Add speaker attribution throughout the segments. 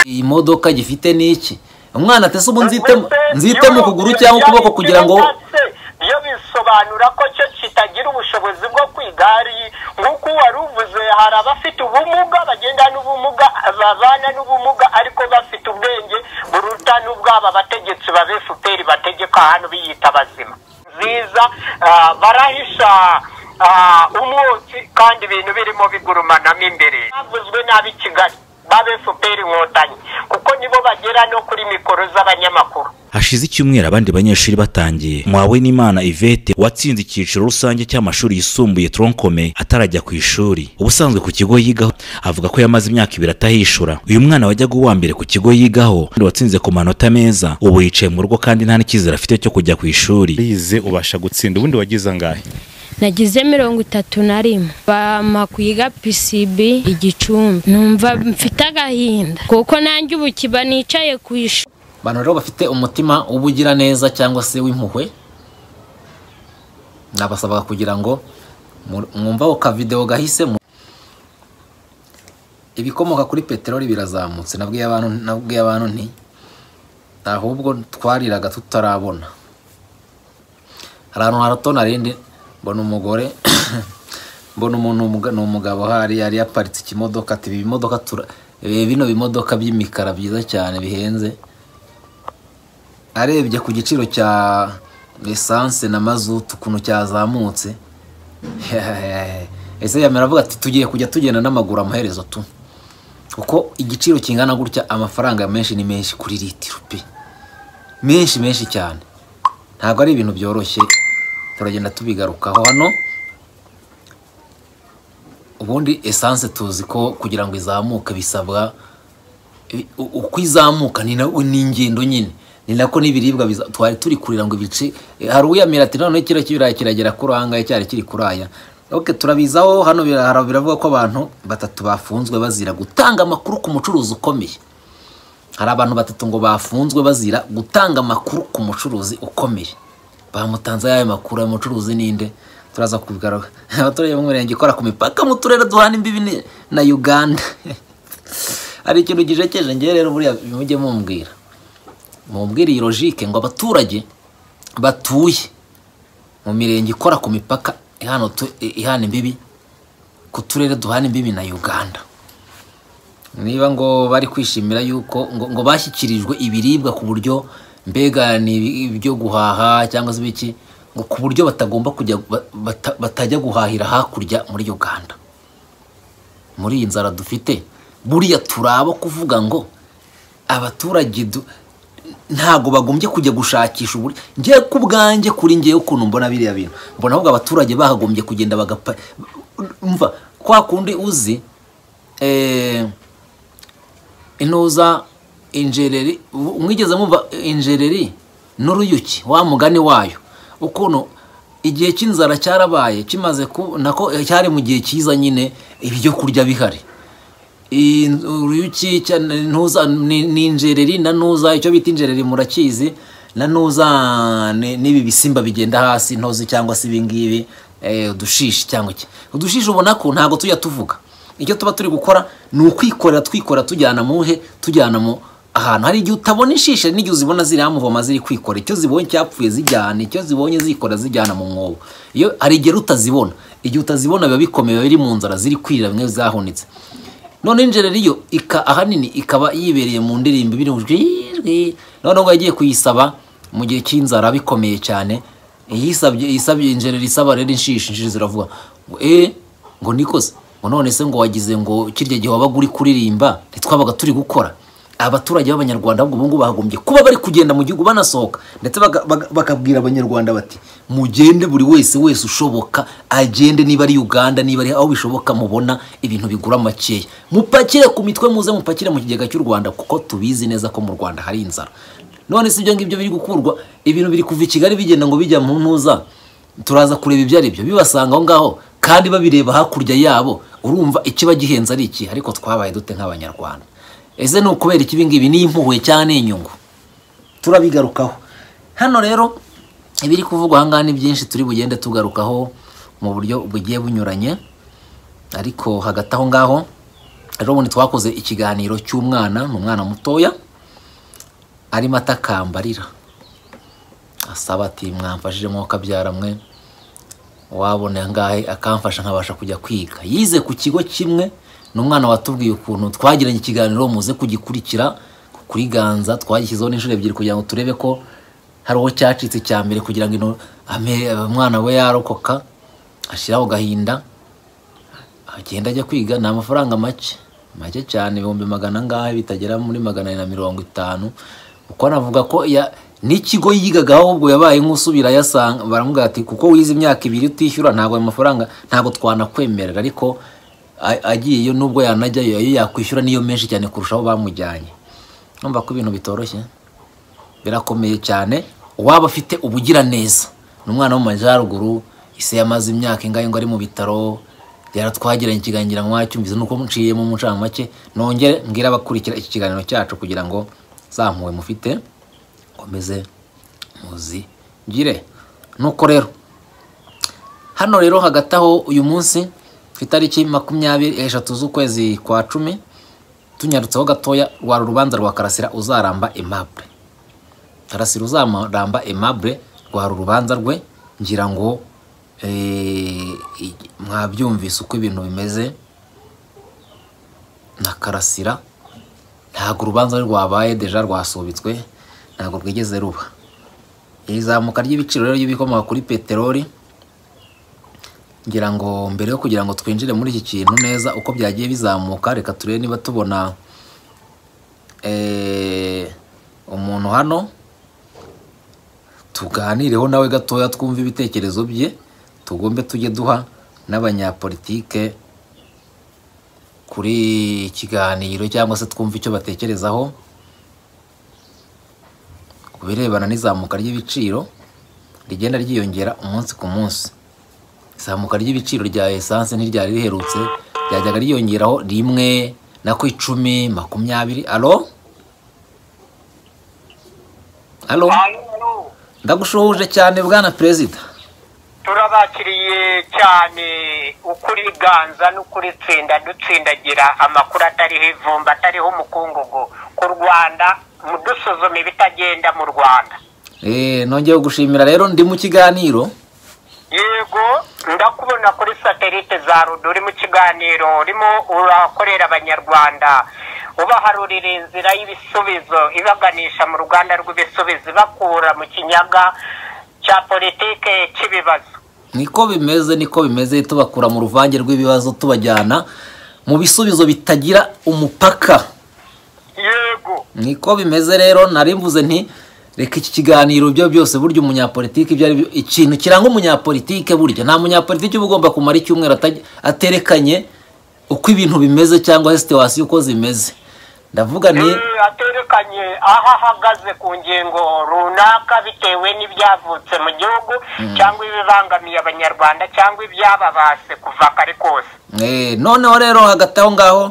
Speaker 1: imodoka gifite n'iki umwana atese ubu nzitemo nzitemo ukuguru cyangwa ukuboko kugira ngo
Speaker 2: iyo bisobanura ko cyo kitagira ubushobozi bwo ku igare nk'uko wari uvuze hari abafite ubumuga bagenda n'ubumuga babana n'ubumuga ariko bafite ubwenge buruta n'ubwaba abategetsi ba fpr bategeka hano biyita bazima nziza barahisha umwotsi kandi ibintu birimo bigurumanamo imbere bavuzwe nabi kigali babe fpr inkotanyi kuko nibo bagera no kuri mikoro z'abanyamakuru
Speaker 3: hashize icyumweru abandi banyeshuri batangiye mwawe n'imana ivete watsinze icyiciro rusange cy'amashuri yisumbuye tronkome atarajya ku ishuri ubusanzwe ku kigo yigaho avuga ko yamaze imyaka ibiri atahishura uyu mwana wajyaga uwa mbere ku kigo yigaho watsinze ku manota meza ubu yicaye mu rugo kandi nta n'icyizere afite cyo kujya ku ishuri
Speaker 4: bize ubasha gutsinda ubundi wagize angahe
Speaker 5: nagize mirongo itatu na rimwe bampa kwiga PCB igicumbi numva mfite agahinda kuko nanjye ubu kiba nicaye ku ishuri
Speaker 1: abantu rero bafite umutima w'ubugiraneza cyangwa se w'impuhwe nabasabaga kugira ngo mwumva ako kavidewo gahise ibikomoka kuri peteroli birazamutse nabwiye abantu nti ahubwo twariraga tutarabona hari ahantu harato narindi mbona umugore mbona umuntu ni umugabo hari yari yaparitse ikimodoka ati ibimodoka bino bimodoka by'imikara byiza cyane bihenze arebye ku giciro cya esanse na mazutu ukuntu cyazamutse ese yamera avuga ati tugiye kujya tugenda n'amaguru amaherezo tu kuko igiciro kingana gutya amafaranga menshi ni menshi kuri litiro pe menshi menshi cyane ntabwo ari ibintu byoroshye turagenda tubigarukaho hano ubundi esanse tuzi ko kugira ngo izamuke bisabwa uko izamuka ni ingendo nyine ni nako n'ibiribwa twari turi kurira ngo ibice hari uwiyamira ati noneho kiriya kibirayi kiragera kuri aha ngaha cyari kiri kuri aya oke turabizaho hano biravuga ko abantu batatu bafunzwe bazira gutanga amakuru ku mucuruzi ukomeye hari abantu batatu ngo bafunzwe bazira gutanga amakuru ku mucuruzi ukomeye bamutanze y'ayo makuru ayo mucuruzi ninde turaza kubigaruka abaturage b'umurenge ikora ku mipaka mu turere duhana imbibi na uganda hari ikintu gijekeje ngewe rero buriya mujye mumbwira mubwira iyi logike ngo abaturage batuye mu mirenge ikora ku mipaka ihana imbibi ku turere duhana imbibi na uganda niba ngo bari kwishimira yuko ngo bashyikirijwe ibiribwa ku buryo mbega ni ibyo guhaha cyangwa se ibiki ngo ku buryo batagomba kujya batajya guhahira hakurya muri uganda muri iyi nzara dufite buriya turaba kuvuga ngo abaturage ntabwo bagombye kujya gushakisha uburyo ngewe ku bwanjye kuri ngewe ukuntu mbona biriya bintu mbona ahubwo abaturage bahagombye kugenda bagapa mva kwa kundi uzi intuza injereri mwigeze mwumva injereri n'uruyuki wa mugani wayo ukuntu igihe cy'inzara cyarabaye kimaze ku nako cyari mu gihe cyiza nyine ibyo kurya bihari uruyuki ni injereri na ntuza icyo bita injereri murakizi na ntuza n'ibi bisimba bigenda hasi intozi cyangwa se ibingibi udushishi cyangwa iki udushishi ubona ko ntabwo tujya tuvuga icyo tuba turi gukora ni ukwikorera twikorera tujyana muhe tujyana mu ahantu hari igihe utabona inshishe n'igihe uzibona ziri hamuvoma ziri kwikorera icyo zibonye cyapfuye zijyana icyo zibonye zikora zijyana mu mwobo iyo hari igihe utazibona igihe utazibona biba bikomeye biba biri mu nzara ziri kwirira bimwe zahunitse none injereri yo ahanini ikaba yibereye mu ndirimbo ibiri noneho ngo yagiye kuyisaba mu gihe cy'inzara bikomeye cyane yisabye injereri isaba rero inshishi inshishi ziravuga ngo eee ngo nikoze ngo none se ngo wagize ngo kirya gihe wabaga uri kuririmba ntitwabaga turi gukora abaturage b'abanyarwanda ahubwo ubungubu bahagombye kuba bari kugenda mu gihugu banasohoka ndetse bakabwira abanyarwanda bati mugende buri wese wese ushoboka agende niba ari uganda niba ari aho bishoboka mubona ibintu bigura makeya mupakire ku mitwe muze mupakire mu kigega cy'u rwanda kuko tubizi neza ko mu rwanda hari inzara none si ibyo ngibyo biri gukurwa ibintu biri kuva i kigali bigenda ngo bijya mu ntuza turaza kureba ibyo ari byo bibasanga aho ngaho kandi babireba hakurya yabo urumva ikiba gihenze ari iki ariko twabaye dute nk'abanyarwanda ese ni ukubera iki ibingibi ni impuhwe cyane inyungu turabigarukaho hano rero ibiri kuvugwa ahangaha ni byinshi turi bugende tugarukaho mu buryo bugiye bunyuranye ariko hagati aho ngaho ejo bundi twakoze ikiganiro cy'umwana ni umwana mutoya arimo atakambarira asaba ati mwamfashije mwo kabyara mwe wabona angahe akamfasha nkabasha kujya kwiga yize ku kigo kimwe ni umwana watubwiye ukuntu twagiranye ikiganiro muze kugikurikira kuri ganza twagishyizeho n'inshuro ebyiri kugira ngo turebe ko hari uwo cyacitse cya mbere kugira ngo ino ame- umwana we yarokoka ashyiraho gahinda agenda ajya kwiga ni amafaranga make make cyane ibihumbi magana angahe bitagera muri magana na mirongo itanu kuko anavuga ko ya- n'ikigo yigagaho ahubwo yabaye nk'usubira yasanga baramubwira ati kuko wize imyaka ibiri utishyura ntabwo ayo mafaranga ntabwo twanakwemerera ariko a- agiyeyo nubwo yanajyayo ayo yakwishyura niyo menshi cyane kurushaho bamujyanye numva ko ibintu bitoroshye birakomeye cyane uwaba afite ubugiraneza ni umwana wo mu majyaruguru ise yamaze imyaka ingahe ngo ari mu bitaro yaratwagiranye ikiganiro mwacyumvise nuko muciyemo mu ncamake nongere mbwire abakurikira iki kiganiro cyacu kugira ngo zampuwe mufite komeze muzi gire nuko rero hano rero hagati aho uyu munsi ku itariki makumyabiri eshatu z'ukwezi kwa cumi tunyarutseho gatoya rwari urubanza rwa karasira uzaramba aimable karasira uzaramba aimable rwari urubanza rwe ngira ngo eh, i- mwabyumvise uko ibintu bimeze na karasira ntabwo urubanza rwabaye deja rwasubitswe ntabwo rwigeze ruba iri zamuka ry'ibiciro rero ry'ibikomoka kuri peteroli ngira ngo mbere yo kugira ngo twinjire muri iki kintu neza uko byagiye bizamuka reka turebe niba tubona eh, umuntu hano tuganireho nawe gatoya twumve ibitekerezo bye tugombe tujye duha n'abanyapolitike kuri ikiganiro cyangwa se twumve icyo batekerezaho ku birebana n'izamuka ry'ibiciro rigenda ryiyongera umunsi ku munsi izamuka ry'ibiciro rya esanse ntiryari riherutse ryajyaga ryiyongeraho rimwe na ku icumi makumyabiri alo alo
Speaker 2: Hanyuma,
Speaker 1: ndagushuhuje cyane bwana perezida
Speaker 2: turabakiriye cyane ukuri ganza n'ukuri tsinda dutsindagira amakuru atariho ivumba atariho umukungugu ku rwanda mudusuzume ibitagenda mu rwanda
Speaker 1: Eh, nongeye gushimira rero ndi mu kiganiro
Speaker 2: yego ndakubona kuri satelite za rudo uri mu kiganiro urimo urakorera abanyarwanda ubaharurira inzira y'ibisubizo ibaganisha mu ruganda rw'ibisubizo ibakura mu kinyaga cya politike cy'ibibazo
Speaker 1: niko bimeze niko bimeze tubakura mu ruvange rw'ibibazo tubajyana mu bisubizo bitagira umupaka
Speaker 2: yego
Speaker 1: niko bimeze rero nari mvuze nti reka iki kiganiro byo byose burya umunyapolitiki ibyo ari byo ikintu kiranga umunyapolitike burya nta munyapolitiki uba ugomba kumara icyumweru ataj- aterekanye uko ibintu bimeze cyangwa se situwasiyo uko zimeze ndavuga ni
Speaker 2: Eh, aterekanye aho ahagaze ku ngingo runaka bitewe n'ibyavutse mu gihugu cyangwa ibibangamiye abanyarwanda cyangwa ibyababase kuva kare kose
Speaker 1: Eh, noneho rero hagati aho ngaho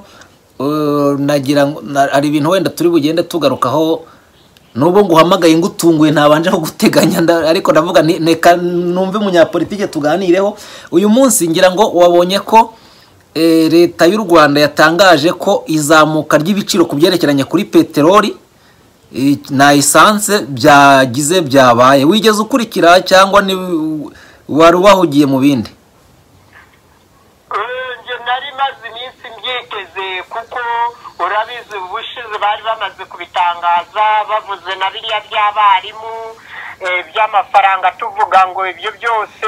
Speaker 1: eh, nagira ngo na- hari ibintu wenda turi bugende tugarukaho nubwo nguhamagaye ngutunguye ntabanje aho guteganya nda- ariko ndavuga nti reka numve umunyapolitike tuganireho uyu munsi ngira ngo wabonye ko eh, leta y'u rwanda yatangaje ko izamuka ry'ibiciro ku byerekeranye kuri peteroli eh, na esanse byagize byabaye wigeze ukurikira cyangwa ni wari ubahugiye mu bindi
Speaker 2: Eh, njye nari maze iminsi mbyiteze kuko urabizi ubushize bari bamaze kubitangaza bavuze na biriya by'abarimu eh, by'amafaranga tuvuga ngo ibyo byose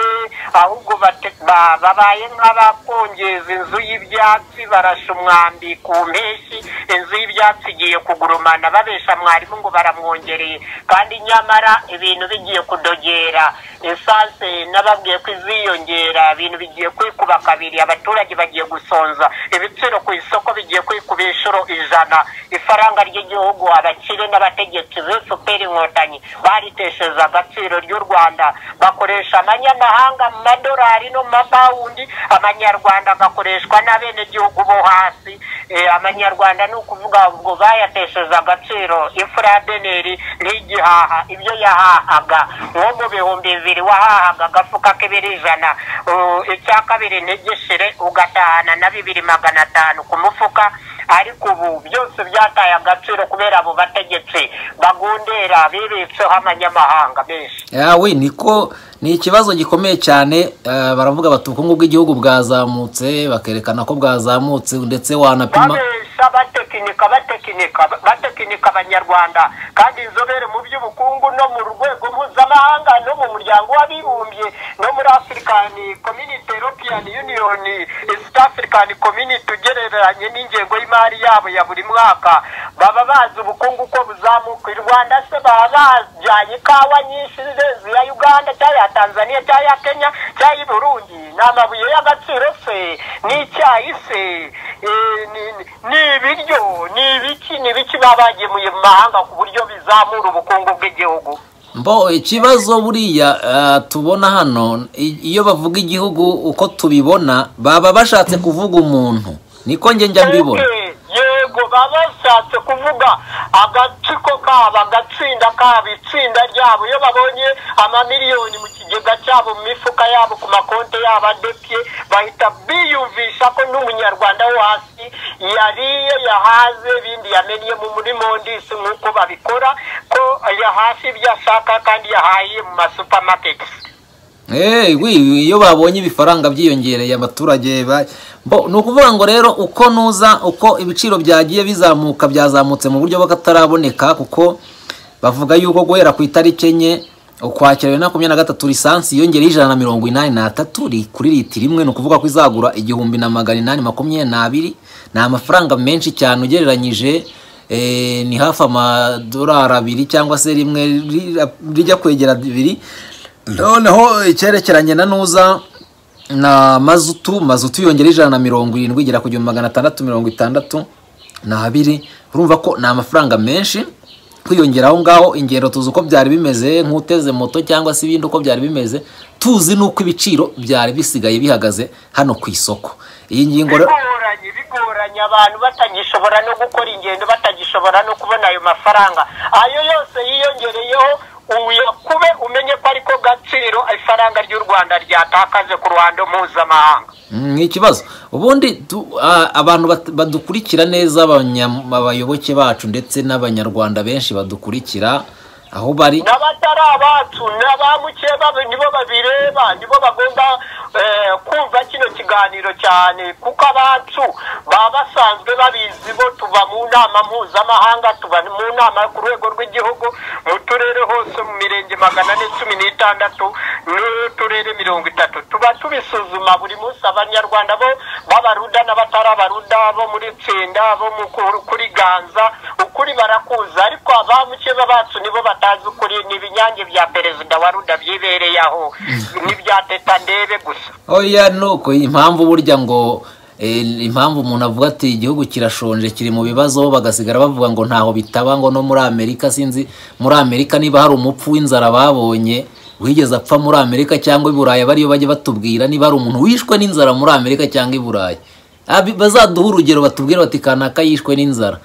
Speaker 2: ahubwo bate- ba- babaye nk'abakongeza inzu y'ibyatsi barasha umwambi ku mpeshyi inzu y'ibyatsi igiye kugurumana babesha mwarimu ngo baramwongereye kandi nyamara ibintu bigiye kudogera esanse n'ababwiye ko iziyongera ibintu bigiye kwikuba kabiri abaturage bagiye gusonza ibiciro ku isoko bigiye kwikuba inshuro ijana ifaranga ry'igihugu abakire n'abategetsi b'isuperi inkotanyi baritesheje agaciro ry'u rwanda bakoresha amanyamahanga mu madolari no mu mapawundi amanyarwanda agakoreshwa n'abenegihugu bo hasi eh, abanyarwanda ni ukuvuga ubwo bayatesheje agaciro ifuradeneri ntigihaha ibyo yahahaga nko mu bihumbi bibiri wahahaga agafuka k'ibiro ijana uh, icya kabiri ntigishire ugatahana na bibiri magana atanu ku mufuka ariko ubu byose byataye agaciro kubera abo bategetsi bagundera bibitseho amanyamahanga menshi
Speaker 1: yawe niko ni ikibazo gikomeye cyane eh, baravuga bati ubukungu bw'igihugu bwazamutse bakerekana ko bwazamutse ndetse wanapima
Speaker 2: babesha batekinika batekinika batekinika abanyarwanda kandi inzobere mu by'ubukungu no mu rwego mpuzamahanga no mu muryango w'abibumbye no muri african community european union east african community ugereranye n'ingengo y'imari yabo ya buri mwaka baba bazi ubukungu ko buzamuka i rwanda se baba bajyanye ikawa nyinshi ze- ya uganda cyangwa ya tanzania cyangwa ya kenya cyangwa y'i burundi ni amabuye y'agaciro se ni icyayi se eh, ni- ni- ni ibiryo ni ibiki ni ibiki baba bagemuye mu mahanga ku buryo bizamura ubukungu bw'igihugu
Speaker 1: mbo ikibazo buriya eh, tubona hano i- iyo bavuga igihugu uko tubibona baba bashatse kuvuga umuntu niko njye njya mbibona
Speaker 2: Okay, yego baba bashatse kuvuga agatsiko kabo agatsinda kabo itsinda ryabo iyo babonye amamiliyoni mu kigega cyabo mu mifuka yabo ku makonti yabo adepye bahita biyumvisha ko n'umunyarwanda wo hasi yariye yahaze ibindi yamennye mu muri mondisi nk'uko babikora ko yahashye ibyo ashaka kandi yahaye mu masupamaketi
Speaker 1: Eh, wi iyo babonye ibifaranga byiyongereye abaturage ba bo ni ukuvuga ngo rero uko nuza uko ibiciro byagiye bizamuka byazamutse mu buryo bw'akataraboneka kuko bavuga yuko guhera ku itariki enye ukwakira bibiri na makumyabiri na gatatu lisansi yongereye ijana na mirongo inani n'atatu ri- kuri litiro imwe ni ukuvuga ko izagura igihumbi na magana inani makumyabiri n'abiri ni amafaranga menshi cyane ugereranyije eh, ni hafi amadolari abiri cyangwa se rimwe ri- rijya kwegera bibiri noneho icyerekeranye na nuza na mazutu mazutu yongera ijana na mirongo irindwi igera ku gihumbi magana atandatu mirongo itandatu na abiri urumva ko ni amafaranga menshi kwiyongera aho ngaho ingendo tuzi uko byari bimeze nk'uteze moto cyangwa se ibindi uko byari bimeze tuzi n'uko ibiciro byari bisigaye bihagaze hano ku isoko iyi ngingo rero
Speaker 2: bigoranye bigoranye abantu batagishobora no gukora ingendo batagishobora no kubona ayo mafaranga ayo yose yiyongereyeho uyakube umenye ko ariko gaciro ifaranga ry'u rwanda ryatakaje ku ruhando mpuzamahanga
Speaker 1: Mm, ni ikibazo ubundi tu- a- abantu bat- badukurikira neza abanya- abayoboke bacu ndetse n'abanyarwanda benshi badukurikira aho bari
Speaker 2: n'abatari abacu n'abamukeba nibo babireba nibo bagomba eh, kumva kino kiganiro cyane kuko abacu baba basanzwe babizi bo tuva mu nama mpuzamahanga tuba mu nama ku rwego rw'igihugu mu turere hose mu mirenge magana ane cumi n'itandatu n'uturere mirongo itatu tuba tubisuzuma buri munsi abanyarwanda bo b'abaruda n'abatari abaruda bo muri tsinda bo mu ku- kuri ganza ukuri barakuza ariko abamukeba bacu nibo batazi ukuri ni ibinyange bya perezida wa ruda byibereye aho n'ibya teta ndebe gusa
Speaker 1: oya nuko impamvu burya ngo eh, impamvu umuntu avuga ati igihugu kirashonje kiri mu bibazo bagasigara bavuga ngo ntaho bitaba ngo no muri amerika sinzi muri amerika niba hari umupfu w'inzara babonye wigeze apfa muri amerika cyangwa i burayi aba ariyo bajya batubwira niba hari umuntu wishwe n'inzara muri amerika cyangwa i burayi Abi- bazaduhe urugero batubwire bati kanaka yishwe n'inzara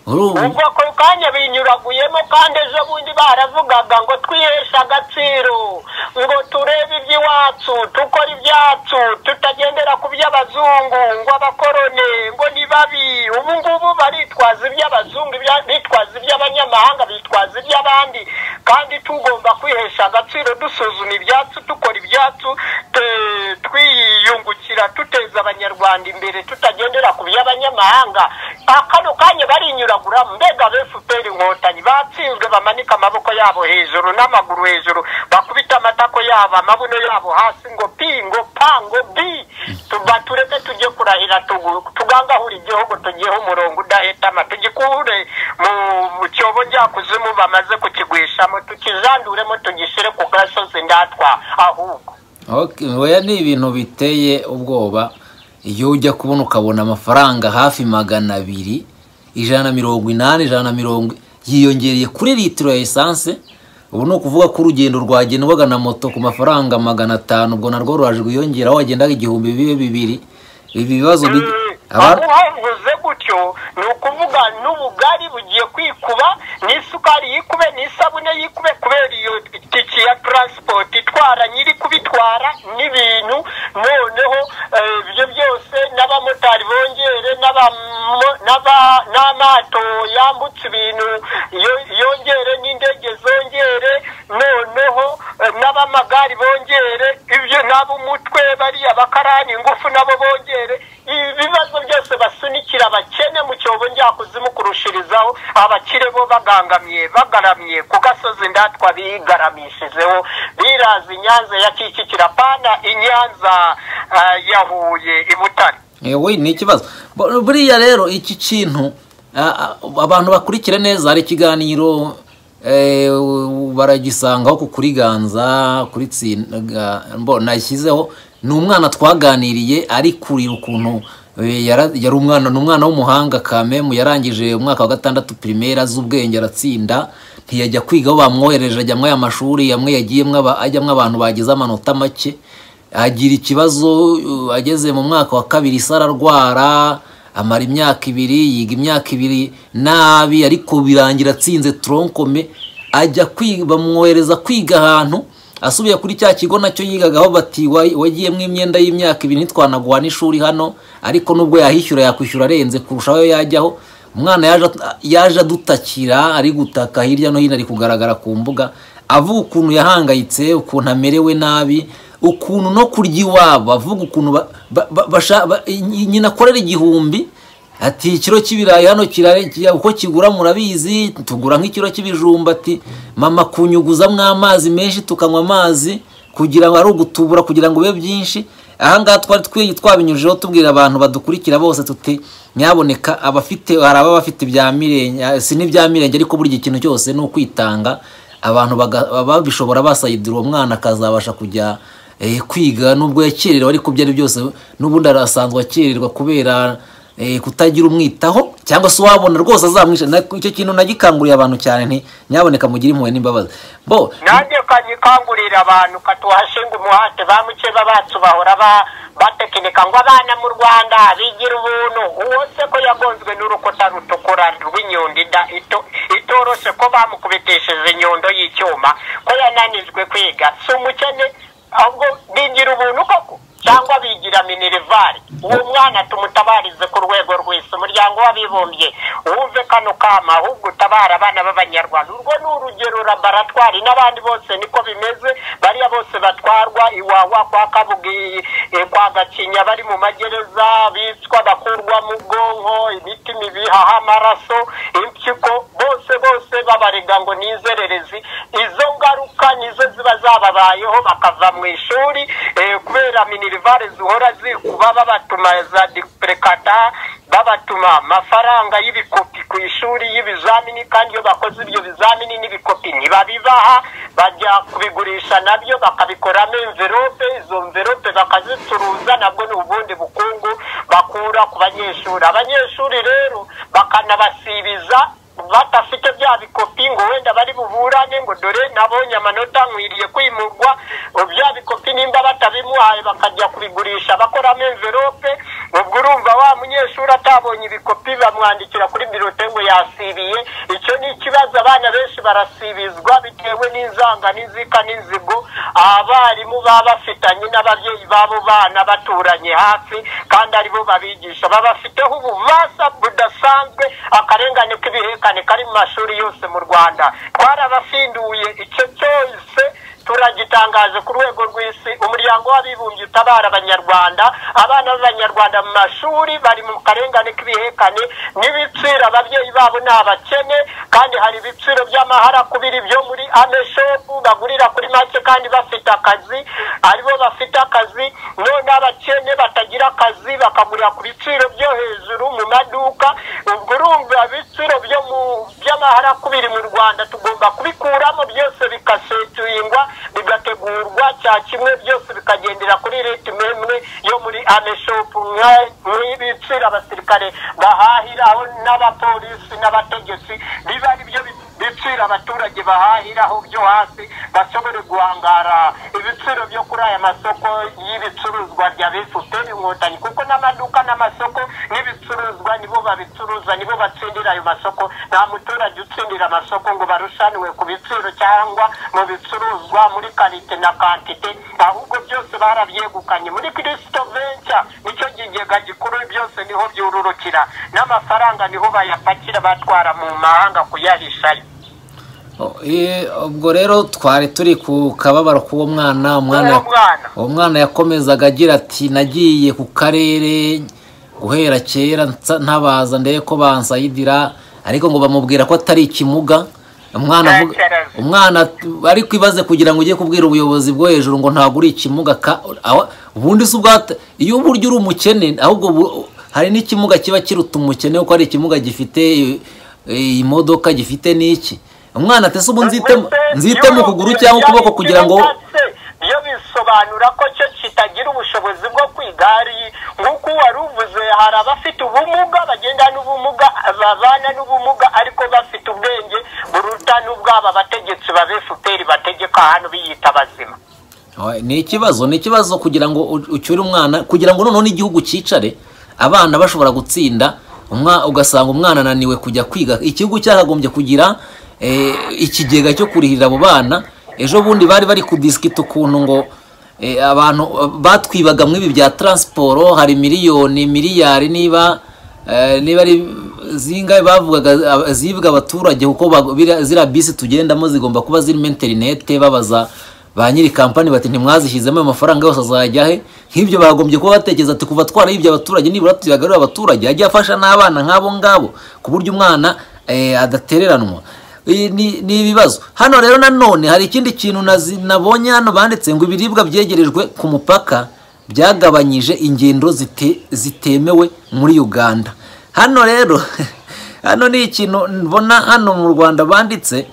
Speaker 1: Urumva?
Speaker 2: ubwo ako kanya binyuraguyemo kandi ejo bundi baravugaga ngo twiheshe agaciro ngo turebe iby'iwacu dukore ibyacu tutagendera ku by'abazungu ngo abakorone ngo ni babi ubu ngubu baritwaza iby'abazungu ibya- bitwaza iby'abanyamahanga bitwaza iby'abandi kandi tugomba kwihesha agaciro dusuzuma ibyacu dukora ibyacu te- twiyungukira tuteza abanyarwanda imbere tutagendera ku by'abanyamahanga akano kanya barinyuragura mbega befuperi inkotanyi batsinzwe bamanika amaboko yabo hejuru n'amaguru hejuru bakubita amatako yabo amabuno yabo hasi ngo pi ngo pa ngo bi tuba tureke tujye kurahira tugu- tugangahura igihugu tugihe umurongo udahetama tugikure mu mu cyobo kuzimu bamaze kukigwishamo tukijanduremo tugishyire ku gasozi ndatwa ahubwo
Speaker 1: Okay, oya ni ibintu biteye ubwoba iyo ujya kubona ukabona amafaranga hafi magana abiri ijana na mirongo inani ijana na mirongo yiyongereye kuri litiro ya esanse ubu ni ukuvuga ko urugendo rwagenda ubaga na moto ku mafaranga magana atanu ubwo narwo ruraje rwiyongeraho wagendaga igihumbi bibe bibiri ibi bibazo bi- Aba-
Speaker 2: aho havuze gutyo ni ukuvuga n'ubugari bugiye kwikuba n'isukari yikube n'isabune yikube kubera iyo tiki ya transport itwara nyiri kubitwara n'ibintu noneho eh, ibyo byose n'abamotari bongere n'abamo- n'aba- n'amato yambutse ibintu yo- yongere n'indege zongere noneho eh, n'abamagari bongere ibyo n'ab'umutwe bariya bakarani ingufu nabo bongere ibibazo byose basunikira abakene mu cyobo nyakuzimu kurushirizaho abakire bo bagangamiye bagaramye ku gasozi ndatwa bigaramishijeho biraza inyanza ya kicukira pana inyanza ah, ya huye i butare
Speaker 1: yewe ni ikibazo Bu- buriya rero iki kintu a- a- abantu bakurikira neza hari ikiganiro eh, baragisangaho ku kuriganza kuri tsinda nashyizeho ni umwana twaganiriye ari kurira ukuntu eh, yara- yari umwana ni umwana w'umuhanga kamemu yarangije umwaka wa gatandatu pirimeri azi ubwenge aratsinda ntiyajya kwiga aho bamwohereje ajyamo aya mashuri yamwe yagiyemo aba- ajyamo abantu bagize amanota make agira ikibazo uh, ageze mu mwaka wa kabiri se ararwara amara imyaka ibiri yiga imyaka ibiri nabi ariko birangira atsinze tronkome ajya kwi- bamwohereza kwiga ahantu asubiye kuri cya kigo nacyo yigagaho bati "Wa- wagiyemo imyenda y'imyaka ibiri ntitwanaguha n'ishuri hano ariko nubwo yahishura yakwishyura arenze kurusha ayo yajyaho umwana yaje at- yaje adutakira ari gutaka hirya no hino ari kugaragara ku mbuga avuga ukuntu yahangayitse ukuntu amerewe nabi ukuntu no kurya iwabo avuga ukuntu ba- ba- ba- basha- ba- nyina akorera igihumbi ati ikiro cy'ibirayi hano kirare- kira- uko kigura murabizi tugura nk'ikiro cy'ibijumba ati mama kunyuguzamwo amazi menshi tukanywa amazi kugira ngo ari ugutubura kugira ngo bibe byinshi ahangaha twari twi- twabinyujijeho tubwira abantu badukurikira bose tuti nyaboneka abafite hari ababa bafite ibya mirenge si n'ibya mirenge ariko burya ikintu cyose ni ukwitanga abantu baga- babishobora basayidira uwo mwana akazabasha kujya eh, kwiga nubwo yakererewe ariko ibyo ari byose n'ubundi arasanzwe akererwa kubera eh, kutagira umwitaho cyangwa se uwabona rwose azamwisha Na- icyo kintu nagikanguriye abantu cyane nti nyaboneka mugire impuhwe n'imbabazi bo
Speaker 2: nanjye kanyikangurira abantu katuhashinga umuhate ba mukeba bacu bahora ba- batekinika ngo abana mu rwanda bigira ubuntu uwo se ko yagonzwe n'urukuta rutukura rw'inyundo ida- ito- itoroshe ko bamukubitishije inyundo y'icyuma ko yananijwe kwiga si umukene ahubwo bigira ubuntu koko cyangwa bigira minerivare uwo mwana tumutabarize ku rwego rw'isi umuryango w'abibumbye wumve kano kama ahubwo utabara abana b'abanyarwanda urwo ni urugero laboratwari n'abandi bose niko bimeze bariya bose batwarwa iwawa kwa kabugi eh, kwa gakinya bari mu magereza bicwa bakurwamo ubwonko imitima ibihaha amaraso impyiko bose bose babarega ngo ni inzererezi izo ngaruka nizo ziba zababayeho bakava mu ishuri eh, kubera minerivare zihora zikuba babatuma za dipurekata babatuma amafaranga y'ibikopi ku ishuri y'ibizamini kandi iyo bakoze ibyo bizamini n'ibikopi ntibabibaha bajya kubigurisha nabyo bakabikoramo envelope izo mvelope bakazicuruza nabwo ni ubundi bukungu bakura ku banyeshuri abanyeshuri rero bakanabasibiza badafite bya bikopi ngo wenda bari buburane ngo dore nabonye amanota nkwiriye kwimurwa bya bikopi nimba batabimuhaye bakajya kubigurisha bakoramo envelope ubwo urumva wa munyeshuri atabonye ibikopi bamwandikira kuri birote ngo yasibiye icyo ni ikibazo abana benshi barasibizwa bitewe n'inzanga n'inzika n'inzigo abarimu baba bafitanye n'ababyeyi b'abo bana baturanye hafi kandi aribo babigisha baba bafiteho ububasha budasanzwe akarengane k'ibihekane kari mu mashuri yose mu rwanda twarabafinduye icyo cyose turagitangaje ku rwego rw'isi umuryango w'abibumbye utabara abanyarwanda abana b'abanyarwanda mu mashuri bari mu karengane k'ibihekane n'ibiciro ababyeyi babo ni abakene kandi hari ibiciro by'amaharakubiri byo muri ameshopu bagurira kuri make kandi bafite akazi aribo bafite akazi none abakene batagira akazi bakagurira ku biciro byo hejuru mu maduka ubwo urumva ibiciro byo mu by'amaharakubiri mu rwanda tugomba kubikuramo byose bikasetuyingwa bigategurwa cya kimwe byose bikagendera kuri ritime imwe yo muri ameshopu nk'ibiciro abasirikare bahahiraho n'abapolisi n'abategetsi biba ari byo bi- biciro abaturage bahahiraho byo hasi bashobore guhangara ibiciro byo kuri aya masoko y'ibicuruzwa bya bifuteri inkotanyi kuko n'amaduka n'amasoko n'ibi bacuruza nibo batsindira ayo masoko nta muturage utsindira amasoko ngo barushanwe ku biciro cyangwa mu bicuruzwa muri karite na kantite ahubwo byose barabyegukanye muri kirisito venca nicyo kigega gikuru byose niho byururukira n'amafaranga niho bayapakira batwara mu mahanga kuyahishayo
Speaker 1: Oh, eh, ubwo rero twari turi ku kababaro k'uwo mwana
Speaker 2: Uwo
Speaker 1: umwana
Speaker 2: mwana.
Speaker 1: uwo mwana yakomezaga agira ati nagiye ku karere guhera kera nsa- ntabaza ndebe ko bansayidira ariko ngo bamubwira ko atari ikimuga umwana avuga-
Speaker 2: Ntakibazo.
Speaker 1: umwana ariko ibaze kugira ngo ujye kubwira ubuyobozi bwo hejuru ngo ntabwo uri ikimuga ka- aho- ubundi si ubwata iyo burya uri umukene ahubwo bu- hari n'ikimuga kiba kiruta umukene kuko hari ikimuga gifite i- i- imodoka gifite n'iki umwana ati se ubu nzite mu- nzite mu kuguru cyangwa ukuboko kugira ngo
Speaker 2: iyo bisobanura ko cyo kitagira ubushobozi bwo kwigari nk'uko wari uvuze hari abafite ubumuga bagenda n'ubumuga babana n'ubumuga ariko bafite ubwenge buruta n'ubwaba abategetsi ba efuperi bategeka hano biyita bazima
Speaker 1: Oh, ni ikibazo ni ikibazo kugira ngo u- ucyure umwana kugira ngo noneho n'igihugu cyicare abana bashobora gutsinda umwa- ugasanga umwana ananiwe kujya kwiga ikigo cyakagombye kugira eh, ikigega cyo kurihirira abo bana ejo bundi bari bari kudisikita ukuntu ngo eh, abantu eh, batwibaga muri ibi bya taransiporo hari miliyoni miliyari niba eh, niba ari zingahe bavugaga ab- zibwa abaturage kuko bag- biriya- ziriya bisi tugendamo zigomba kuba zirimo interinete babaza ba nyiri kampani bati ntimwazishyizemo ayo mafaranga yose azajya he nk'ibyo bagombye kuba batekereza ati kuva twarayibye abaturage nibura tuyagarure abaturage ajye afasha n'abana nk'abo ngabo ku buryo umwana eh, adatereranwa Ibi ni ni ibibazo hano rero nanone hari ikindi kintu nazi- nabonye hano banditse ngo ibiribwa byegerejwe ku mupaka byagabanyije ingendo zite- zitemewe muri uganda hano rero hano ni ikintu mbona hano mu rwanda banditse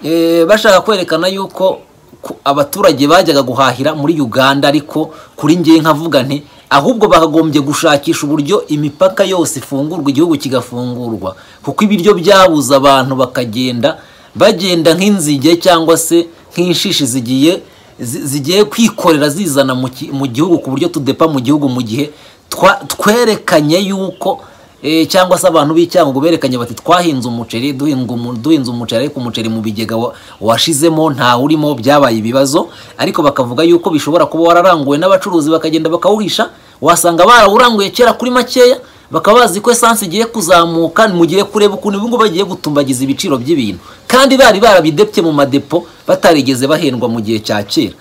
Speaker 1: eh, bashaka kwerekana yuko ku- abaturage bajyaga guhahira muri uganda ariko kuri ngewe nkavuga nti ahubwo bakagombye gushakisha uburyo imipaka yose ifungurwa igihugu kigafungurwa kuko ibiryo byabuze abantu bakagenda bagenda nk'inzige cyangwa se nk'inshishi zigiye zi- zigiye kwikorera zizana mu ki- mu gihugu ku buryo tudepa mu gihugu mu gihe twa- twerekanye yuko Eh, cyangwa se abantu b'icyangugu berekanye bati twahinze umuceri duhinga umu- duhinze umuceri ariko umuceri mu bigega wa- washizemo nta urimo byabaye ibibazo ariko bakavuga yuko bishobora kuba wararanguwe n'abacuruzi bakagenda bakawuhisha wasanga barawuranguye kera kuri makeya bakaba bazi ko esanse igiye kuzamuka mu gihe kureba ukuntu ubu ngubu bagiye gutumbagiza ibiciro by'ibintu kandi bari barabidebye mu madepo batarigeze bahendwa mu gihe cya kera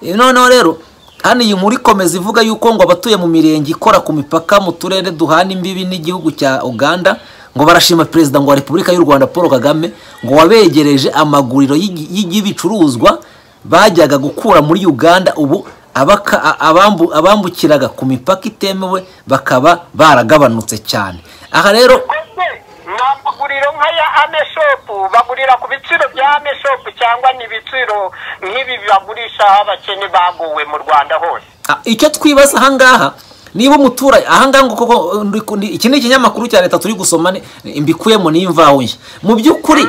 Speaker 1: Eh, noneho rero hano iyi nkuru ikomeza ivuga yuko ngo abatuye mu mirenge ikora ku mipaka mu turere duhana imbibi n'igihugu cya uganda ngo barashima perezida ngo wa repubulika y'u rwanda paul kagame ngo wabegereje amaguriro y'igi- y'igi- y'ibicuruzwa bajyaga gukura muri uganda ubu abaka- a- abambu- abambukiraga ku mipaka itemewe bakaba baragabanutse cyane aha rero
Speaker 2: mbese ni amaguriro nk'aya ame shopu bagurira ku biciro bya ame shopu cyangwa ni ibiciro nk'ibi bagurisha aho abakene baguwe mu rwanda hose
Speaker 1: Ah, icyo twibaza ahangaha niba umuturage ahangaha ngo koko ndi ku- ndi- iki ni ikinyamakuru cya leta turi gusoma ni- mbikuyemo n'imvaho nshya mu by'ukuri